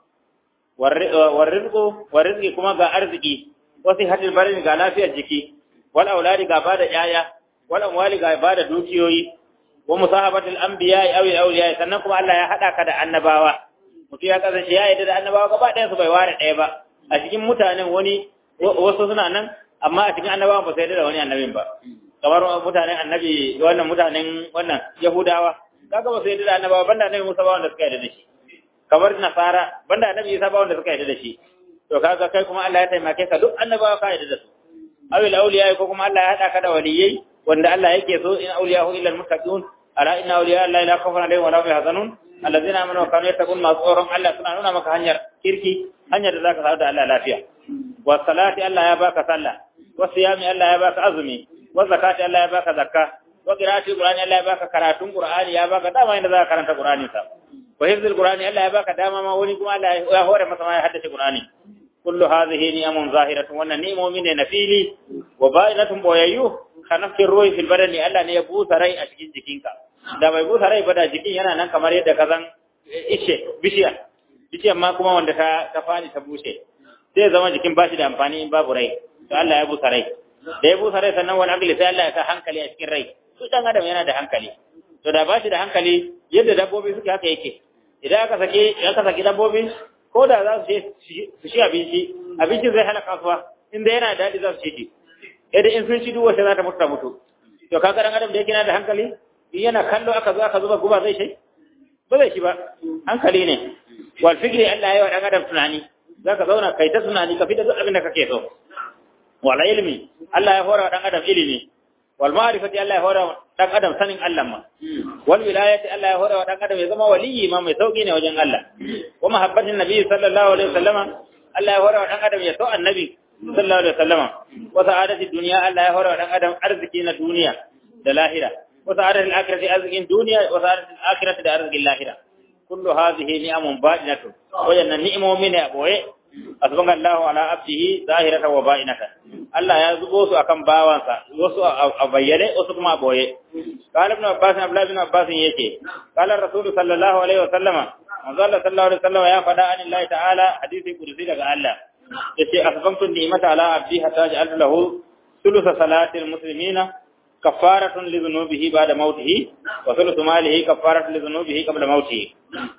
warrizqu warrizqi kuma ga arziki wasu hadil barin ga lafiyar jiki wal auladi ga bada yaya wal amwali ga bada dukiyoyi wa musahabatul anbiya aw awliya sannan kuma Allah ya hada ka da annabawa mutum ya kasance ya yarda da annabawa gaba ɗayan su bai ware ɗaya ba a cikin mutanen wani wasu suna nan amma a cikin annabawan ba sai da wani annabin ba kamar mutanen annabi wannan mutanen wannan yahudawa kaga ba sai da annabawa banda annabi Musa ba wanda suka yarda da shi kamar nasara banda annabi Isa ba wanda suka yarda da shi to kaga kai kuma Allah ya taimake ka duk annabawa ka yarda da su awil awliya ko kuma Allah ya hada ka da waliyai wanda Allah yake so in awliyahu illa almuttaqun ala inna awliya Allah la khawfun alaihim wa la hum yahzanun alladhina amanu wa kanu yattaqun ma tsoron Allah suna nuna maka hanyar kirki hanyar da zaka samu da Allah lafiya wa salati Allah ya baka sallah wa siyami Allah ya baka azumi wa zakati Allah ya baka zakka wa qira'ati qur'ani Allah ya baka karatun qur'ani ya baka dama inda zaka karanta qur'ani sa wa hifzul qur'ani Allah ya baka dama ma wani kuma Allah ya hore masa ma ya haddace qur'ani kullu hadhihi ni'amun zahiratun wannan ni'imomi ne na fili wa ba'inatun boyayyu kanafin ruhi fil badani Allah ne ya busa rai a cikin jikinka da bai busa rai ba da jikin yana nan kamar yadda ka zan ishe bishiya bishiyar ma kuma wanda ta ta fani ta bushe sai zama jikin bashi da amfani in babu rai to Allah ya busa rai da ya busa rai sannan wani agli sai Allah ya sa hankali a cikin rai su dan adam yana da hankali to da bashi da hankali yadda dabbobi suke haka yake idan aka sake aka saki dabbobi ko da za su je su shi abinci abincin zai hana kasuwa inda yana da daɗi za su ci shi idan in sun ci duk wacce za ta mutu ta mutu to kaga dan adam da yake na da hankali in yana kallo aka zo aka zuba guba zai shi ba zai shi ba hankali ne wal fikri Allah ya wa dan adam tunani zaka zauna kai ta tunani ka fita duk abin da kake so wal ilmi Allah ya hora dan adam ilimi wal ma'rifati Allah ya hora dan adam sanin Allah ma wal wilayati Allah ya hora dan adam ya zama waliyi ma mai sauki ne wajen Allah wa mahabbatin nabi sallallahu alaihi wasallama Allah ya hora dan adam ya so annabi sallallahu alaihi wasallama wa sa'adati dunya Allah ya hora dan adam arziki na duniya da lahira wa sa'adati al-akhirati arzikin duniya wa sa'adati al-akhirati da arzikin lahira kullu hadhihi ni'amun ba'inatun wajanna ni'imomin ne boye asbanga Allahu ala abdihi zahiratan wa ba'inatan Allah ya zubo su akan bawansa wasu a bayyane wasu kuma a boye qala ibn abbas abdullah ibn abbas yake qala rasul sallallahu alaihi wasallama manzo Allah sallallahu alaihi wasallama ya faɗa anillahi ta'ala hadisi kursi daga Allah yace asbamtu ni'mata ala abdi hatta ja'altu lahu thulutha salatil muslimina kafaratun li dhunubihi ba'da mautihi wa thuluthu malihi kafaratun li dhunubihi qabla mautihi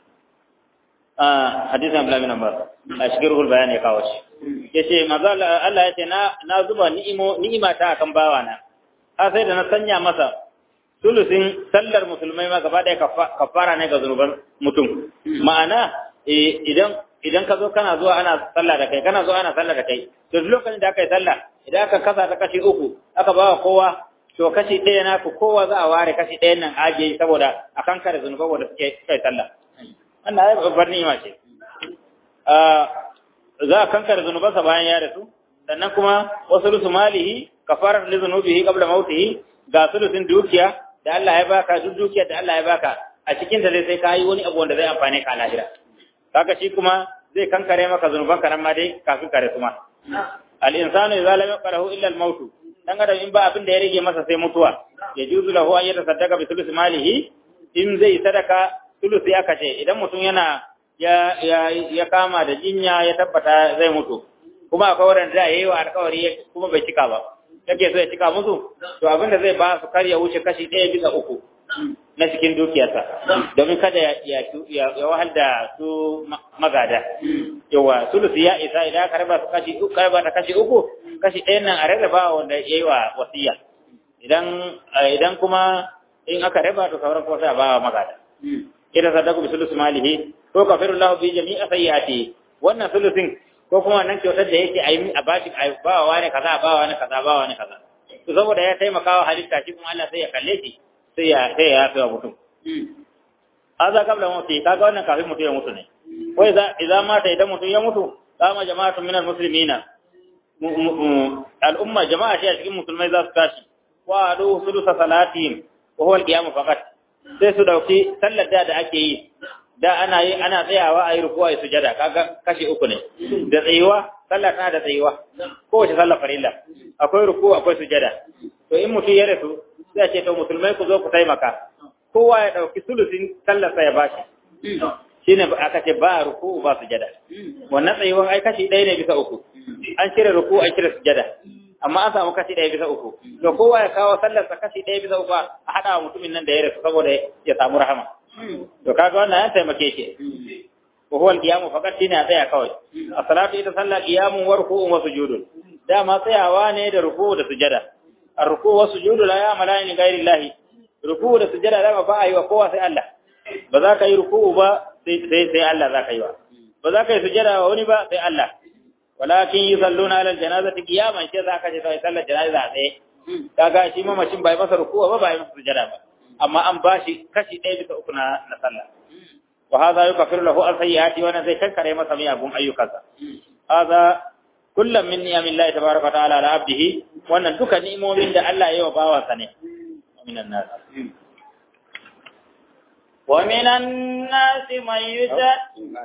ah hadisin Abdullah bin Abbas ashkiruhu bayan ya kawo shi yace manzo Allah yace na na zuba ni'imo ni'ima ta akan bawana har sai da na sanya masa sulusin sallar musulmai ma gaba daya kafara ne ga zunuban mutum ma'ana idan idan ka zo kana zuwa ana sallah da kai kana zuwa ana sallah da kai to duk lokacin da aka yi sallah idan aka kasa ta kashi uku aka ba kowa to kashi ɗaya na ku kowa za a ware kashi ɗayan nan ajiye saboda a kan kare zunuban wanda suke kai sallah wannan ai babbar ni'ima ce za a kankare zunubansa bayan ya rasu sannan kuma wasu lusu malihi kafarar li zunubihi qabla mautihi ga sulusin dukiya da Allah ya baka duk dukiyar da Allah ya baka a cikin ta sai ka yi wani abu wanda zai amfane ka a lahira kaga shi kuma zai kankare maka zunuban ka nan ma dai kafin kare kuma al insanu idza lam yaqrahu illa al maut dan adam in ba abin da ya rage masa sai mutuwa ya juzu lahu an yatasaddaqa bi thuluthi malihi in zai sadaka thuluthi aka ce idan mutum yana ya ya ya kama da jinya ya tabbata zai mutu kuma akwai wanda da yayi wa alƙawari kuma bai cika ba yake so ya cika musu to abin da zai ba su kar ya wuce kashi ɗaya bisa uku na cikin dukiyarsa domin kada ya ya wahal da su magada yawa sulusi ya isa idan aka raba su kashi uku raba da kashi uku kashi ɗayan nan a rarraba wanda ya yi wa wasiya idan idan kuma in aka raba to sauran kuma sai a ba wa magada idan sadaku bi sulusi malihi ko kafiru lahu bi jami'a sayyiati wannan sulusin ko kuma wannan kyautar da yake a yi a bashi a ba wa ne kaza ba wa ne kaza ba wa ne kaza to saboda ya taimaka wa halitta shi kuma Allah sai ya kalle shi sai ya sai ya yafe wa mutum aza kabla mutu kaga wannan kafin mutum ya mutu ne ko idza idza mata idan mutum ya mutu kama jama'atun minal muslimina al'umma jama'a shi a cikin musulmai za su tashi wa adu sulusa salatihim wa huwa al-qiyam faqat sai su dauki sallar da ake yi da ana yi ana tsayawa a yi rukuwa ya sujada kaga kashi uku ne da tsayuwa sallah tana da tsayuwa kowace sallah farilla akwai ruku akwai sujada to in mutum ya rasu sai a ce to musulmai ku zo ku taimaka kowa ya dauki sulusin sallar sa ya bashi shine aka ce ba ruku ba sujada wannan tsayuwan ai kashi ɗaya ne bisa uku an cire ruku an cire sujada amma an samu kashi ɗaya bisa uku to kowa ya kawo sallar sa kashi ɗaya bisa uku a haɗa wa mutumin nan da ya rasu saboda ya samu rahama to kaga wannan ya taimake shi wa huwa al-qiyam faqat shine a tsaya kawai as-salatu ita sallah qiyamun wa ruku'un wa sujudun dama tsayawa ne da ruku da sujada ar-ruku wa sujudu la ya'malani ghairi Allah ruku da sujada dama ba a yi wa kowa sai Allah ba za ka yi ruku ba sai sai Allah za ka yi wa ba za ka yi sujada wa wani ba sai Allah walakin yusalluna ala al-janazati qiyaman ce za ka je sai sallar janaza sai kaga shi mamacin bai masa ruku ba bai masa sujada ba amma an bashi kashi ɗaya bisa uku na na sallah wa hadha yukaffiru lahu al-sayyi'ati wa zai kankare masa miyagun ayyukansa hadha kullum min ni'amillahi tabaraka ta'ala ala abdihi wannan duka ni'imomin da Allah ya yi wa bawansa ne minan nas wa minan nas man yujad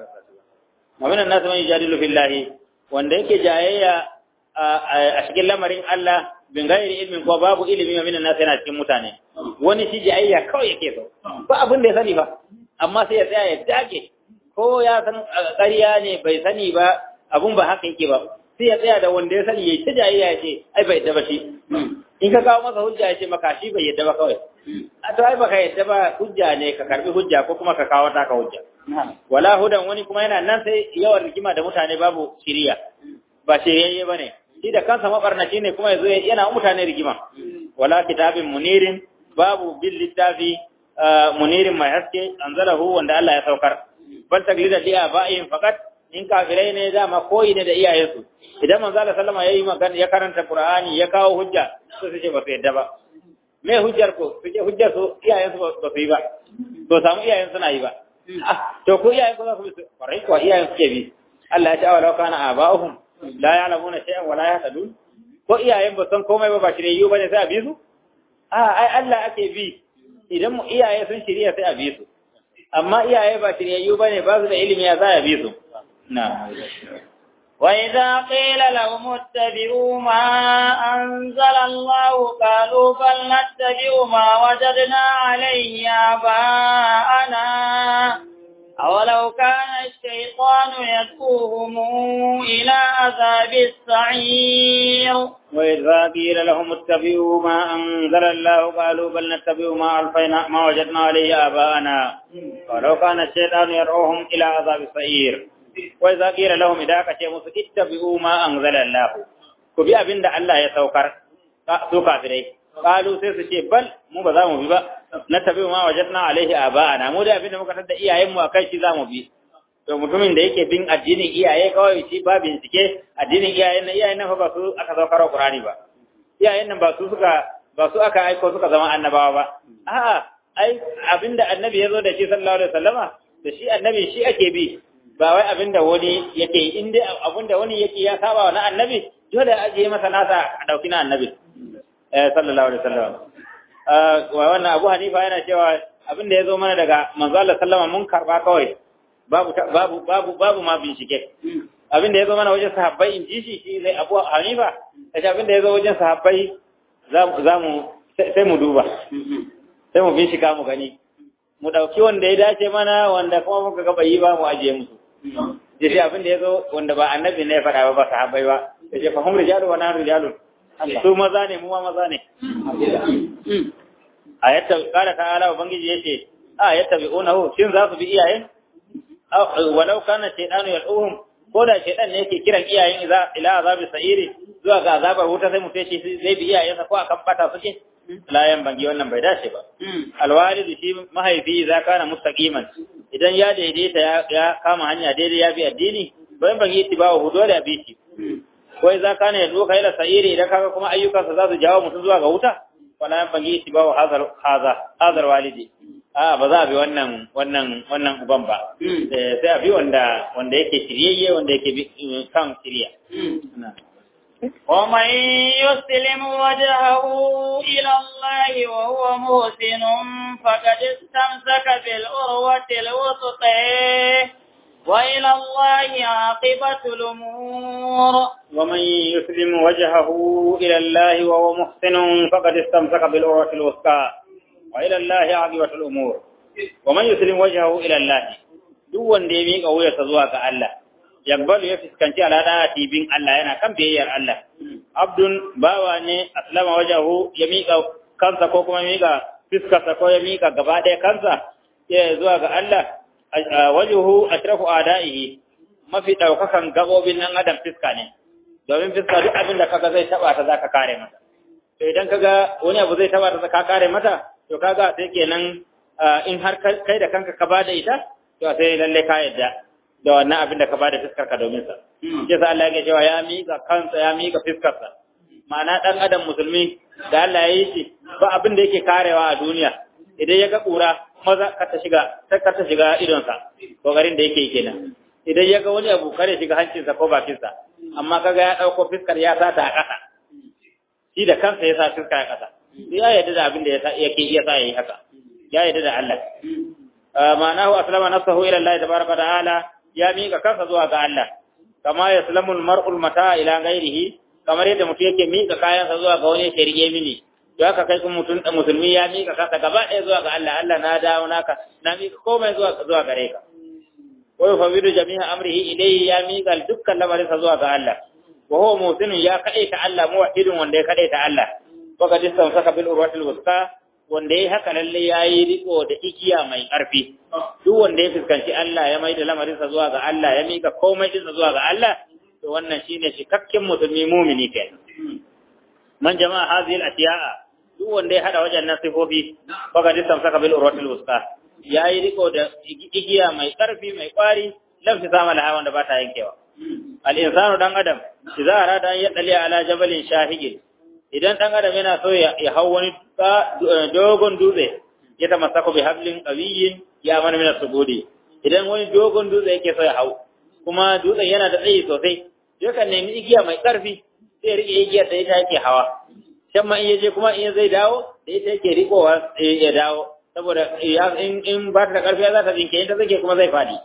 wa minan nas man yujadilu fillahi wanda yake jayayya a cikin lamarin Allah bin gairi ilmin ko babu ilimi wa minan nas yana cikin mutane wani shi jayayya kawai yake so ba abin da ya sani ba amma sai ya tsaya ya dage ko ya san ƙarya ne bai sani ba abun ba haka yake ba sai ya tsaya da wanda ya sani ya ta jayayya ya ce ai bai yadda ba shi in ka kawo masa hujja ya ce maka shi bai yadda ba kawai a to ai baka yadda ba hujja ne ka karbi hujja ko kuma ka kawo taka hujja wala hudan wani kuma yana nan sai yawan rigima da mutane babu shiriya ba shiryayye ba ne shi da kansa mabarnaci ne kuma yazo yana mutane rigima wala kitabin munirin babu bil littafi munirin mai haske anzalahu wanda Allah ya saukar bal taglida li aba'in faqat in kafirai ne dama koyi ne da iyayensu idan manzo Allah sallama yayi magana ya karanta Qur'ani ya kawo hujja to su ce ba su yadda ba me hujjar ko su ce hujjar su iyayensu ba su yi ba to samu iyayen suna yi ba to ko iyayen ko za su bi kwarai ko iyayen suke bi Allah ya ce awala kana aba'uhum la ya'lamuna shay'an wa la yahtadun ko iyayen ba san komai ba ba shirye bane sai a bi su a ai Allah ake bi idan mu iyaye sun shirya sai a bi su amma iyaye ba shiryayyu bane ba su da ilimi ya za a bi su na وإذا قيل لهم اتبعوا ما أنزل الله قالوا بل نتبع ما وجدنا عليه آباءنا أولو كان الشيطان يدعوهم إلى عذاب السعير وإذا قيل لهم اتبعوا ما أنزل الله قالوا بل نتبع ما ألفينا ما وجدنا عليه آباءنا ولو كان الشيطان يدعوهم إلى عذاب السعير وإذا قيل لهم إذا كتبوا اتبعوا ما أنزل الله كبي أبن الله يتوكر سوكا فريه قالوا سيسي بل مو بذا مو ببا نتبع ما وجدنا عليه آباءنا مو da abinda muka tada iyayenmu akai shi zamu bi to mutumin da yake bin addinin iyaye kawai shi ba bincike addinin iyayen nan iyayen nan fa ba su aka zo karo Qur'ani ba iyayen nan ba su suka ba su aka aiko suka zama annabawa ba a'a ai abinda annabi ya zo da shi sallallahu alaihi wasallama da shi annabi shi ake bi ba wai abinda wani yake in dai abinda wani yake ya saba wa na annabi dole a je masa nasa a dauki na annabi eh sallallahu alaihi wasallam wa wannan Abu Hanifa yana cewa abinda ya zo mana daga manzo Allah sallama mun karba kawai babu babu babu babu ma bincike abinda ya zo mana wajen sahabbai in ji shi shi zai Abu Hanifa kace abinda ya zo wajen sahabbai za mu sai mu duba sai mu bincika mu gani mu ɗauki wanda ya dace mana wanda kuma muka ga bai yi ba mu ajiye musu ya ce abin da ya zo wanda ba annabi ne ya faɗa ba ba sahabbai ba ya ce fahim rijalu wa nahnu rijalun su maza ne mu ma maza ne a yatta kala ta'ala ubangiji yace a yatta bi unahu shin za su bi iyayen walau kana shaytanu yad'uhum ko da shaytan ne yake kiran iyayen ila azabi sa'iri zuwa ga azabar wuta sai mu ce zai bi iyayensa ko akan bata suke layan bangi wannan bai dace ba alwalidu shi mahaifi za kana mustaqiman idan ya daidaita ya kama hanya daidai ya bi addini bayan bangi ittibawa hu dole ya bi shi wai za kana ya doka ila sa'iri idan kaga kuma ayyukansa za su jawo mutum zuwa ga wuta wala yan bangi ittibawa hazar haza hazar walidi a ba za a bi wannan wannan wannan uban ba sai a bi wanda wanda yake shiryayye wanda yake bi kan shirya ومن يسلم وجهه إلى الله وهو محسن فقد استمسك بالعروة الوثقى وإلى الله عاقبة الأمور ومن يسلم وجهه إلى الله وهو محسن فقد استمسك بالعروة الوثقى وإلى الله عاقبة الأمور ومن يسلم وجهه إلى الله duk wanda ya miƙa wuyarsa zuwa ga Allah yabbalu ya fuskanci al'ada bin Allah yana kan biyayyar Allah abdun bawa ne aslama wajahu ya mika kansa ko kuma mika fiskarsa ko ya mika gaba ɗaya kansa ya zuwa ga Allah wajuhu ashrafu adaihi mafi daukakan gabobin nan adam fiska ne domin fiska duk abin da kaga zai taba ta zaka kare mata to idan kaga wani abu zai taba ta ka kare mata to kaga sai kenan in har kai da kanka ka bada ita to sai lalle ka yadda da wannan abin da ka bada fiskar ka domin sa sai sa Allah ya cewa ya mika kansa ya mika fiskar sa ma'ana dan adam musulmi da Allah ya yi shi ba abin da yake karewa a duniya idan ya ga kura maza ka ta shiga ta ka ta shiga idon sa kokarin da yake kenan idan ya ga wani abu kare shiga hancinsa ko bakinsa amma kaga ya dauko fiskar ya sa ta a ƙasa shi da kansa ya sa fiskar a ƙasa ya yarda da abin da yake iya sa yayi haka ya yarda da Allah ma'anahu aslama nafsahu ila Allah tabaraka ta'ala ya mika kansa zuwa ga Allah kama yaslamu al-mar'u mata ila ghairihi kamar yadda mutum yake mika kayansa zuwa ga wani shirye mini to haka kai kuma mutum musulmi ya mika kansa gaba ɗaya zuwa ga Allah Allah na dawo naka na mika komai zuwa zuwa gare ka wa yufawidu jami'a amrihi ilayhi ya mika dukkan lamarinsa zuwa ga Allah wa huwa musinun ya kadaita Allah muwahhidun wanda ya kadaita Allah wa qad istamsaka bil urwatil wuthqa wanda ya haka lalle ya yi riko da igiya mai ƙarfi duk wanda ya fuskanci Allah ya mai da lamarinsa zuwa ga Allah ya mika komai ɗinsa zuwa ga Allah to wannan shine cikakken musulmi mumini ke man jama'a hazil atiya'a duk wanda ya hada wajen nan sifofi baka disam saka bil urwatil wusta ya yi riko da igiya mai ƙarfi mai ƙwari lamfi sama laha wanda ba ta yankewa al insanu dan adam idza arada an yadali ala jabalin shahigin idan ɗan adam yana so ya hau wani dogon dutse ya ta masako bi hablin qawiyin ya mana mina subudi idan wani dogon dutse yake so ya hau kuma dutsen yana da tsayi sosai yakan nemi igiya mai ƙarfi sai ya rike igiyar da ita yake hawa can ma in ya je kuma in zai dawo da ita yake rikowa ya dawo saboda in ba ta da ƙarfi za ta jinke in ta zake kuma zai faɗi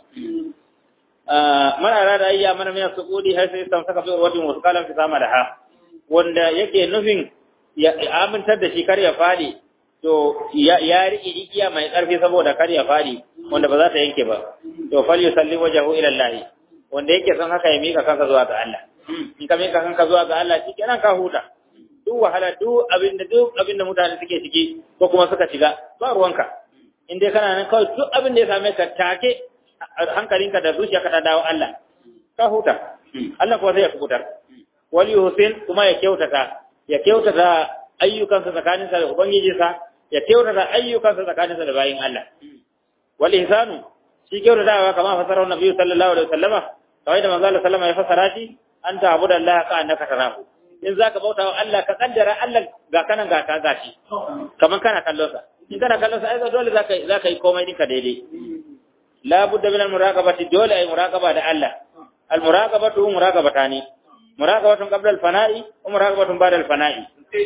mana rada ayya mana mina subudi har sai san saka bi wajen wasu kalan fi sama da ha wanda yake nufin ya amintar da shi kar ya fadi to ya riƙe igiya mai ƙarfi saboda kar ya fadi wanda ba za ta yanke ba to fal yusalli wajhu ila Allah wanda yake son haka ya mika kanka zuwa ga Allah in ka mika kanka zuwa ga Allah shi kenan ka huta duk wahala duk abin da duk abin da mutane suke ciki ko kuma suka shiga ba ruwanka in dai kana nan kawai duk abin da ya same ka take hankalinka da zuciyarka ta dawo Allah ka huta Allah kuwa sai ya kubutar wali Hussein kuma ya kyautata ya kyautata ayyukansa tsakaninsa da ubangijinsa ya kyautata ayyukansa tsakaninsa da bayin Allah wal ihsanu shi kyautatawa kamar fasarar Nabi sallallahu alaihi wasallama kawai da manzo Allah sallama ya fasara shi an ta'budu Allah ka annaka tarahu in zaka bauta wa Allah ka kaddara Allah ga kanan ga ka gashi kamar kana kallon sa in kana kallon sa ai dole zaka zaka yi komai dinka daidai la budda min al muraqabati dole ai muraqaba da Allah al muraqabatu muraqabatani muraqabatun qabla al-fana'i wa muraqabatun ba'da al-fana'i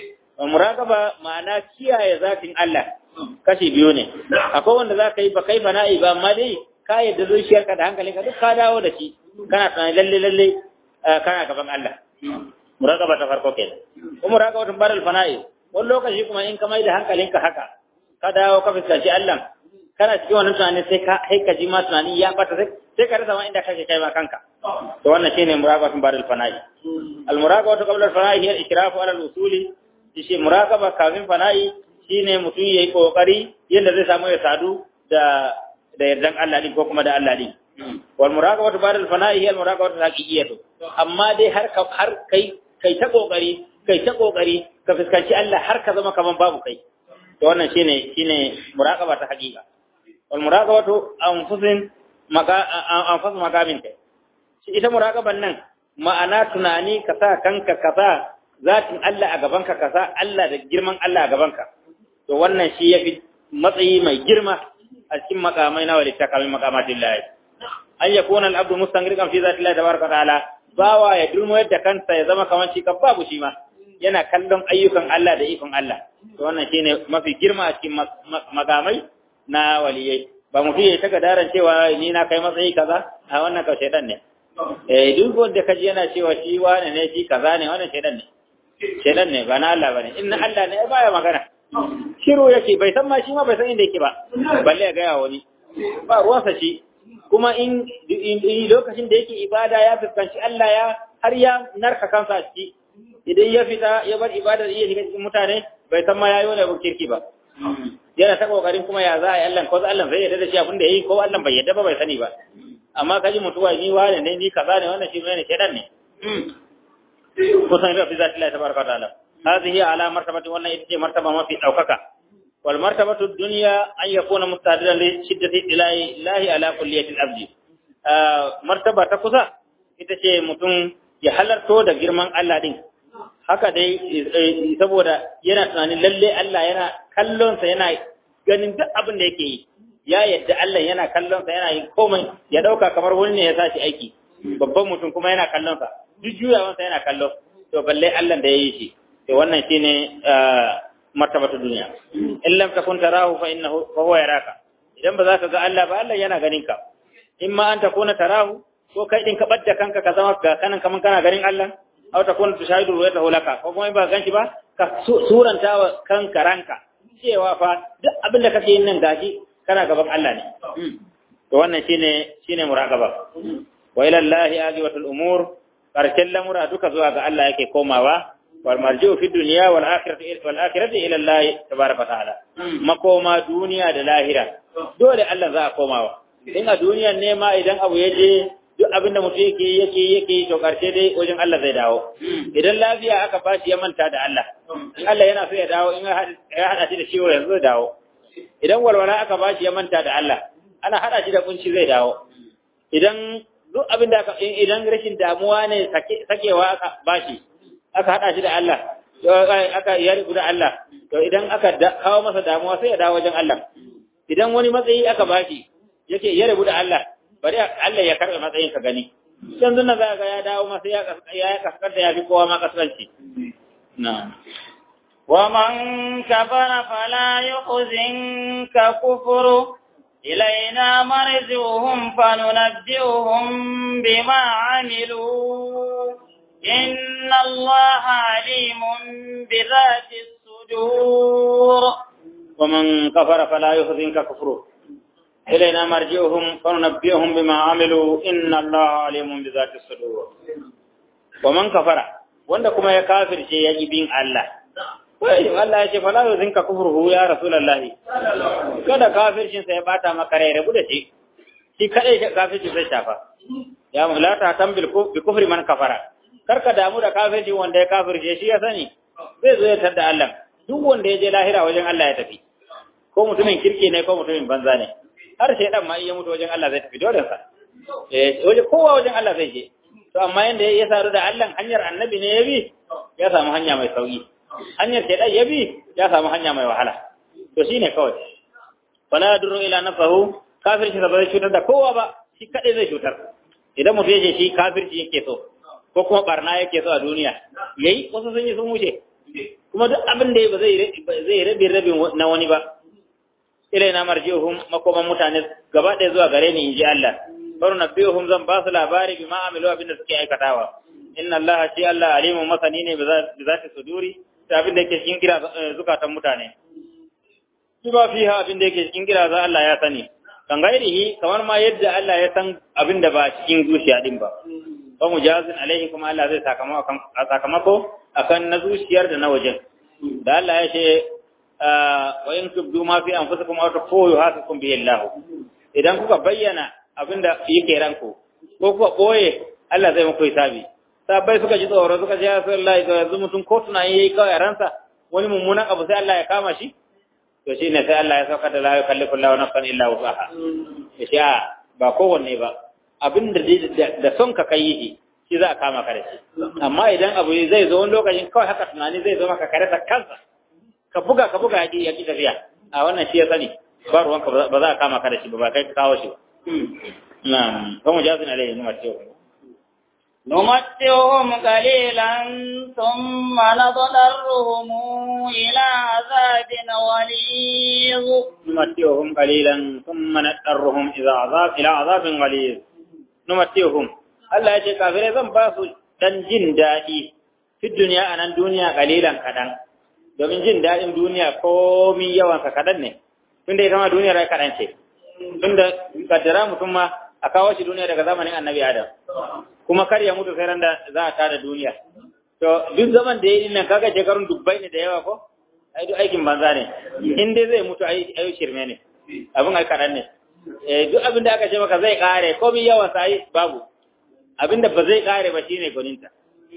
muraqaba ma'ana kiyaye zatin Allah kashi biyu ne akwai wanda zaka yi ba kai fana'i ba amma dai ka yadda zuciyarka da hankalinka duk ka dawo da shi kana tunani lalle lalle kana gaban Allah muraqaba ta farko kenan wa muraqabatun ba'da al-fana'i wani lokaci kuma in ka mai da hankalinka haka ka dawo ka fuskanci Allah kana cikin wannan tunani sai ka kai ka ji ma tunani ya bata sai sai ka rasa ma inda kake kai ma kanka to wannan shine muraqabatun ba'da al-fana'i al-muraqabatu qabla al-fana'i hiya al-ikrafu ala al-usuli shi muraqaba kafin fana'i shine mutum yayi kokari yanda zai samu ya sadu da da yardan Allah din ko kuma da Allah din wal muraqabatu ba'da al-fana'i hiya al-muraqabatu haqiqiyatu amma dai har har kai kai ta kokari kai ta kokari ka fuskanci Allah har ka zama kaman babu kai to wannan shine shine muraqaba ta haqiqa wal muraqabatu anfusin maka anfus makamin kai ita muraqaban nan ma'ana tunani ka sa kanka ka sa zatin Allah a gabanka ka sa Allah da girman Allah a gabanka to wannan shi yafi matsayi mai girma a cikin makamai na walita kamin makamatin lahi an yakuna al-abdu mustangriqan fi zati Allah tabaraka ta'ala bawa ya dulmo yadda kansa ya zama kamar shi kan babu shi ma yana kallon ayyukan Allah da ikon Allah to wannan shine mafi girma a cikin makamai na waliyai ba mutum ya taka daren cewa ni na kai matsayi kaza a wannan kawai shaidan ne eh duk wanda kaji yana cewa shi wane ne shi kaza ne wannan shaidan ne shaidan ne ba na Allah bane in na Allah ne baya magana shiru yake bai san ma shi ma bai san inda yake ba balle ya ga wani ba ruwansa shi kuma in lokacin da yake ibada ya fuskanci Allah ya har ya narka kansa a ciki idan ya fita ya bar ibadar iya shiga cikin mutane bai san ma yayi wani abu kirki ba yana ta kokarin kuma ya za a yi Allah ko Allah zai yarda da shi abin da yayi ko Allah bai yarda ba bai sani ba amma kaji mutuwa ni wane ne ni kaza ne wannan shi ne shedan ne kusan da bi zati Allah tabaraka wa ta'ala hadhihi ala martabati wannan ita ce martaba mafi daukaka wal martabatu dunya an yakuna mustadiran li shiddati ilahi ilahi ala kulliyati al-abdi martaba ta kusa ita ce mutum ya halarto da girman Allah din haka dai saboda yana tunanin lalle Allah yana kallonsa yana ganin duk abin da yake yi ya yadda Allah yana kallonsa yana yin komai ya dauka kamar wani ne ya sa shi aiki babban mutum kuma yana kallonsa duk juyawansa yana kallo to balle Allah da ya yi shi to wannan shine martabatu duniya in lam takun tarahu fa innahu fa huwa yaraka idan ba za ka ga Allah ba Allah yana ganin ka in ma an takuna tarahu ko kai din ka badda kanka ka zama ga kanan kaman kana ganin Allah aw takuna tushahidu ru'yatahu laka ko kuma in ba ganshi ba ka suranta wa kanka ranka cewa fa duk abin da kake yin nan gashi kana gaban Allah ne to wannan shine shine muraqaba wa ila Allahi ajibatul umur karshen lamura duka zuwa ga Allah yake komawa wal marji'u fi dunya wal akhirati wal akhirati ila Allah tabaraka ta'ala makoma duniya da lahira dole Allah za a komawa in a duniyan ne ma idan abu ya je duk abinda mutum yake yake yake to karshe dai wajen Allah zai dawo idan lafiya aka bashi ya manta da Allah in Allah yana so ya dawo in ya hada shi da ciwo yanzu zai dawo idan walwala aka bashi ya manta da Allah ana hada shi da kunci zai dawo idan duk abin da aka idan rashin damuwa ne sakewa aka bashi aka hada shi da Allah aka ya rubu da Allah to idan aka kawo masa damuwa sai ya dawo wajen Allah idan wani matsayi aka bashi yake ya rubu da Allah bari Allah ya karɓe matsayin ka gani yanzu na za ga ya dawo masa ya ya kaskanta ya fi kowa ma kaskanci na'am ومن كفر فلا يحزنك كفره إلينا مرجعهم فننبئهم بما عملوا إن الله عليم بذات الصدور ومن كفر فلا يحزنك كفره إلينا مرجعهم فننبئهم بما عملوا إن الله عليم بذات الصدور ومن كفر wanda kuma ya kafirce ya ƙi bin Allah wai Allah ya ce fala yuzinka kufruhu ya rasulullahi kada kafircin sa ya bata maka rai rabu da shi shi kadai kafircin zai shafa ya mulata tambil bi kufri man kafara karka damu da kafirci wanda ya kafirce shi ya sani zai zo ya tada Allah duk wanda ya je lahira wajen Allah ya tafi ko mutumin kirki ne ko mutumin banza ne har shaidan ma iya mutu wajen Allah zai tafi dole sa eh waje kowa wajen Allah zai je to amma yanda ya saru da Allah hanyar annabi ne ya bi ya samu hanya mai sauki hanyar shaidan ya bi ya samu hanya mai wahala to shine kawai wala yadurru ila nafahu kafirci ba zai cutar da kowa ba shi kadai zai cutar idan mutum ya shi kafirci yake so ko kuma barna yake so a duniya yayi wasu sun yi sun wuce kuma duk abin da ba zai zai rabi rabin na wani ba ilaina marji'uhum makoman mutane gaba ɗaya zuwa gare ni inji Allah baro nabiyuhum zan ba su labari bima amilu abin da suke aikatawa inna Allah shi Allah alimun masani ne bi zati suduri da abin da yake cikin kira zukatan mutane bima fiha abin da yake cikin kira za Allah ya sani kan gairihi kamar ma yadda Allah ya san abin da ba cikin zuciya din ba wa mujazin alaihi kuma Allah zai sakamako sakamako akan na zuciyar da na wajen da Allah ya ce wa in tubdu ma fi anfusikum aw tukhfu yuhasibukum bihi Allah idan kuka bayyana abinda yake ranku ko kuka boye Allah zai muku hisabi sabai suka ji tsoro suka ce ya Rasulullahi to yanzu mutum ko tunani yayi kawai ransa wani mummunan abu sai Allah ya kama shi to shine sai Allah ya sauka da la yukallifu Allahu nafsan illa wusaha ya ce ba kowanne ba abinda da son ka kai shi shi za a kama ka da shi amma idan abu zai zo wani lokacin kawai haka tunani zai zo maka kare ta kansa ka buga ka buga ya ki tafiya a wannan shi ya sani ba ruwanka ba za a kama ka da shi ba ba kai ka kawo shi ba na'am kuma jazin alaihi numa ce نمتعهم قليلا ثم نضطرهم إلى عذاب غليظ نمتعهم قليلا ثم نضطرهم إلى عذاب إلى عذاب غليظ نمتعهم Allah ya ce kafirai zan ba su dan jin daɗi fi duniya a nan duniya kalilan kaɗan domin jin daɗin duniya komi yawansa kaɗan ne tunda ita ma duniyar ai kaɗan ce tunda kaddara mutum ma a kawo shi duniya daga zamanin annabi adam kuma kar ya mutu sai ran da za a tada duniya to duk zaman da ya yi nan kaga shekarun dubbai ne da yawa ko ai duk aikin banza ne in dai zai mutu ai ai shirme ne abin ai kaɗan ne eh duk abin da aka ce maka zai kare komi yawan sa ai babu abin da ba zai kare ba shine gwaninta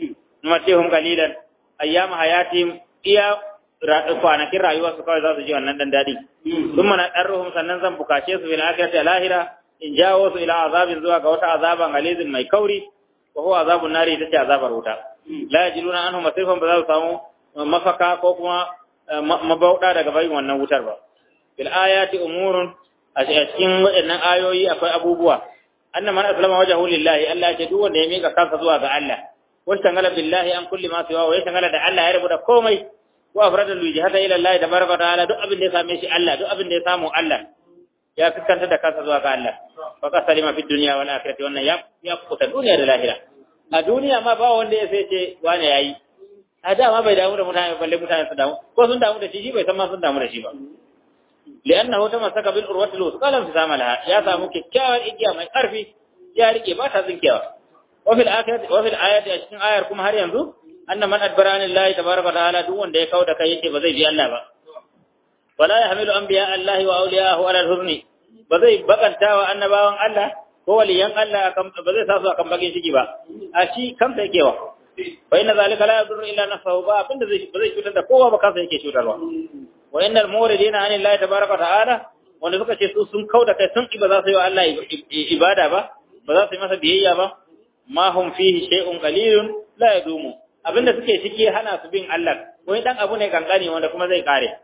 numatihum qalilan ayyama hayatihim iya kwanakin rayuwa su kawai za su ji wannan dan dadi sun mana ɗarruhum sannan zan bukace su fil akhirati lahira in jawo su ila azabin zuwa ga wata azaban alizin mai kauri wa huwa azabun nari ita ce azabar wuta la yajiduna anhu masrifan ba za su samu mafaka ko kuma mabauda daga bayin wannan wutar ba bil ayati umurun a cikin waɗannan ayoyi akwai abubuwa anna man aslama wajhahu lillahi Allah ya ce duk wanda ya mika kansa zuwa ga Allah wa tangala billahi an kulli ma siwa wa ya tangala da Allah ya rubuta komai wa afrada lijhata ila Allah tabaraka wa ta'ala duk abin da ya same shi Allah duk abin da ya samu Allah ya fiskanta da kansa zuwa ga Allah fa ka salima fi dunya wal akhirati wannan ya ya kuta duniya da lahira a duniya ma ba wanda ya sai ce wani yayi a da ma bai damu da mutane balle mutane su damu ko sun damu da shi shi bai san ma sun damu da shi ba li'annahu tamassaka bil urwati lusqa lam tisama laha ya samu kyakkyawar igiya mai karfi ya rike ba ta zinkewa wa fil akhirati wa fil ayati a cikin ayar kuma har yanzu anna man adbara anillahi tabaraka wa ta'ala duk wanda ya kauda kai yace ba zai bi Allah ba wala yahmilu anbiya Allah wa awliyahu ala al-hurni ba zai bakanta wa annabawan Allah ko waliyan Allah ba zai sa su akan bakin shigi ba a shi kansa yake wa fa inna zalika la yadurru illa nafsahu ba abinda zai ba zai cutar da kowa ba kansa yake cutarwa wa innal muridina anillahi tabaraka wa ta'ala wanda suka ce su sun kauda kai sun ba za su yi wa Allah ibada ba ba za su yi masa biyayya ba ma hum fihi shay'un qalilun la yadumu abinda suke ciki hana su bin Allah wani dan abu ne kankani wanda kuma zai kare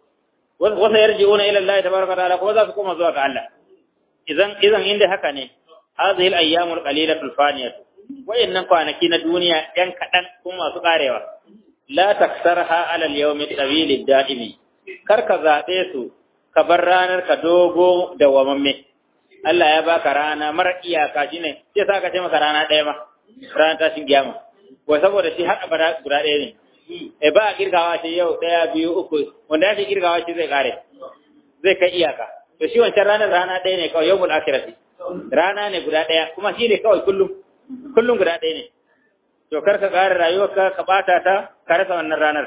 wasa yarji'una ila Allah tabaraka ta'ala kuma za su koma zuwa ga Allah idan idan inda haka ne hadhihi al-ayyamul qalilatul faniyah wayannan kwanaki na duniya yan kadan kuma masu karewa la taksarha ala al-yawm at-tawil ad-da'imi kar ka zabe su ka bar ranar ka dogo da wamamme Allah ya baka rana mara iyaka shine sai saka ce maka rana ɗaya ma ranar tashin kiyama wai saboda shi har abada guda ɗaya ne e ba a kirgawa ce yau ɗaya biyu uku wanda yake kirgawa shi zai kare zai kai iyaka to shi wancan ranar rana ɗaya ne kawai yawmul akhirati rana ne guda ɗaya kuma shi ne kawai kullum kullum guda ɗaya ne to kar ka kare rayuwarka ka bata ta ka rasa wannan ranar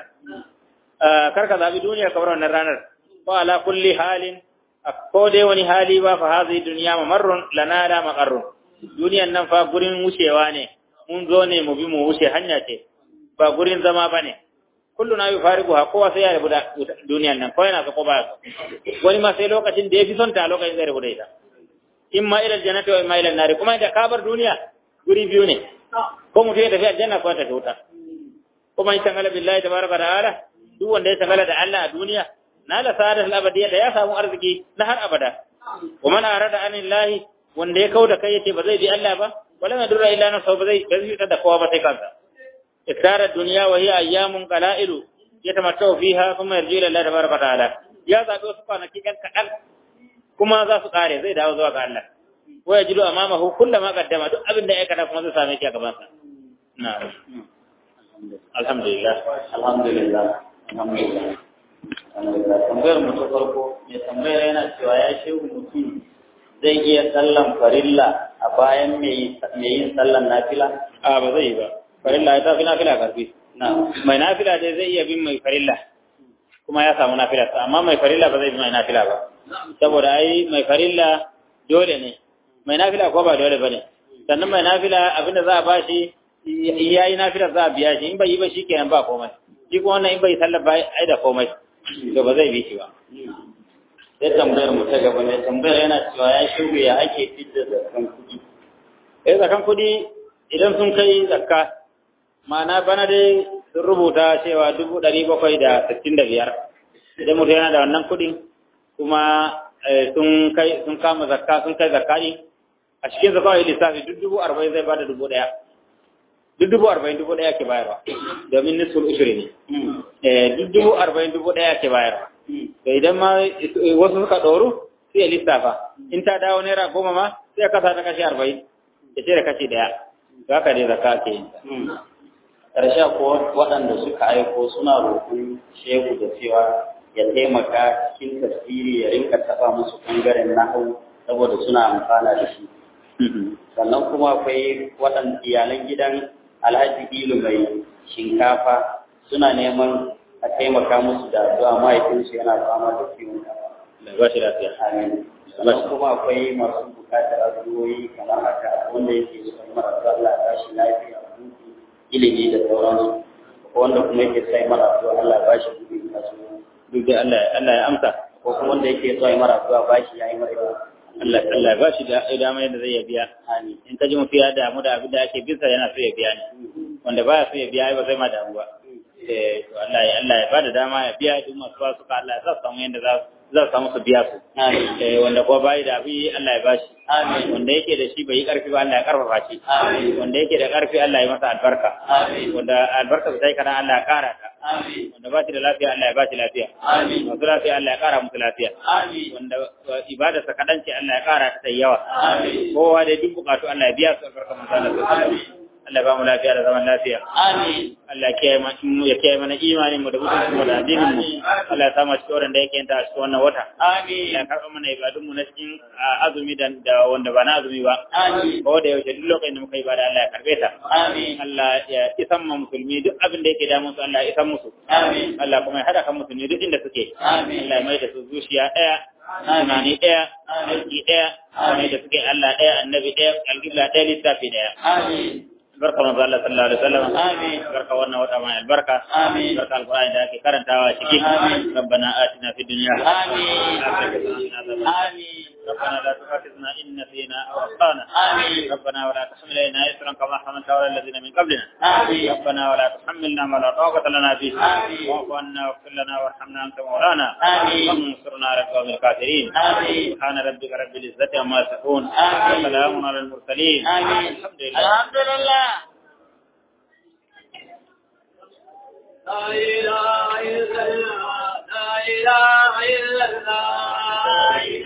kar ka zabi duniya ka bar wannan ranar wa ala kulli halin ko dai wani hali ba fa hazi duniya mamarrun lana la maqarrun duniyan nan fa gurin wucewa ne mun zo ne mu bi mu wuce hanya ce ba gurin zama ba ne kullu na yi farigu ha kowa sai ya rabu da duniyan nan kawai na ko ba wani ma sai lokacin da ya fi son ta lokacin zai rabu da ita in ma ilal jannati wa in ma ilal nari kuma da kabar duniya guri biyu ne ko mutum ya tafi aljanna ko ta wuta kuma in tangala billahi tabaraka ta'ala duk wanda ya tangala da Allah a duniya na la sa'adat al-abadiyya da ya samu arziki na har abada wa man arada anillahi wanda ya kauda kai yace ba zai bi Allah ba wala ma durra illa nafsu ba zai gazi da kowa ba sai kansa iktara dunya wa hiya ayyamun qalailu yatamattau fiha thumma yarji ila Allah tabaraka ta'ala ya zabi wasu kwanaki kan kadan kuma za su kare zai dawo zuwa ga Allah wa yajidu amamahu kullama qaddama duk abin da ya kada kuma zai same shi a gaban sa na'am alhamdulillah alhamdulillah alhamdulillah alhamdulillah tambayar mu ta farko mai tambayar yana cewa ya shehu mutum zai iya sallan farilla a bayan mai yin sallan nafila? a ba zai yi ba farilla ya tafi nafila karfi Na. mai nafila dai zai iya bin mai farilla kuma ya samu nafila amma mai farilla ba zai bi mai nafila ba saboda ai mai farilla dole ne mai nafila ko ba dole bane sannan mai nafila abinda za a bashi ya yi nafila za a biya shi in bai yi ba shi kenan ba komai shi kuma wannan in bai sallar ba ai da komai to ba zai bi shi ba Sai tambayar mu ta gaba ne tambayar yana cewa ya shigo ya ake fitar da kan kuɗi. eh zakan kudi idan sun kai zakka ma'ana bana dai sun rubuta cewa dubu ɗari bakwai da sittin da biyar idan mutum yana da wannan kuɗin kuma sun kai sun kama zakka sun kai zakka ɗin a cikin zakka wani lissafi duk dubu arba'in zai bada dubu ɗaya duk dubu arba'in dubu ɗaya ke bayarwa domin nisful ushuri ne eh duk dubu arba'in dubu ɗaya ke bayarwa to idan ma wasu suka ɗoru sai ya lissafa in ta dawo naira goma ma sai ya kasa ta kashi arba'in ya ce da kashi ɗaya to haka dai zakka ke yin Ƙarshe ko waɗanda suka aiko suna roƙon shehu da cewa ya taimaka cikin tafsiri ya rinka taɓa musu ɓangaren nahu saboda suna amfana da shi. Sannan kuma akwai waɗanda iyalan gidan Alhaji Ilu mai shinkafa suna neman a taimaka musu da addu'a mahaifinsu yana fama da ciwon kafa. da ba shi lafiya Amin. Sannan kuma akwai masu bukatar addu'o'i kamar haka wanda yake son mara Allah ya tashi lafiya a hutu ilimi da sauransu wanda kuma yake sai mara to Allah ba shi kuɗi masu duk da Allah Allah ya amsa ko kuma wanda yake so ya mara to ba shi yayi mara Allah Allah ba shi da dama yadda zai ya biya amin in ka ji mutum ya damu da abin da ake bisa yana so ya biya ne wanda baya so ya biya ba zai ma damu ba eh to Allah ya Allah ya bada dama ya biya duk masu ba su ka Allah ya sa su samu yadda za za su samu su biya su amin eh wanda kuma bai da abi Allah ya bashi Amin. wanda yake da shi bai yi karfi ba Allah ya karfafa shi Amin. wanda yake da karfi Allah ya masa albarka Amin. wanda albarka ta yi kana Allah ya kara ta amin wanda ba shi da lafiya Allah ya ba shi lafiya Amin. masu lafiya Allah ya kara musu lafiya amin wanda ibadarsa kaɗan ce Allah ya kara ta ta yawa Amin. kowa da duk bukatu Allah ya biya su albarka manzo Allah sallallahu alaihi wasallam Allah ya ba mu lafiya da zaman lafiya amin Allah ya kiyaye mana ya kiyaye mana imanin mu da mutuncin mu da addinin mu Allah ya sa mu cikin wurin da yake yanta a cikin wannan wata amin Allah ya karɓa mana ibadun mu na cikin ah, azumi da da wanda ba na azumi ba amin ko da yaushe duk lokacin da muka yi ibada Allah ya karbe ta amin Allah ya isan ma musulmi duk abin da yake damun su Allah ya isan musu amin Allah kuma ya hada kan musulmi duk inda suke Amin. Allah ya mai da su zuciya ɗaya tunani ɗaya aiki ɗaya mai da suke Allah ɗaya annabi ɗaya alƙibla ɗaya littafi ɗaya amin barka manzo Allah sallallahu alaihi wasallam Amin. barka wannan wata mai albarka Amin. barka alqur'ani da ake karantawa ciki Amin. rabbana atina fid dunya Amin. amin amin ربنا لا تؤاخذنا إن نسينا أو أخطأنا آمين. ربنا ولا تحمل علينا إسرا كما حملت على الذين من قبلنا آمين. ربنا ولا تحملنا ما لا طاقة لنا به آمين. واعف عنا واغفر لنا وارحمنا أنت مولانا آمين. وانصرنا على القوم الكافرين آمين. سبحان ربك رب العزة عما يصفون آمين. وسلام على المرسلين آمين. الحمد لله الحمد لله لا إله إلا الله لا إله إلا الله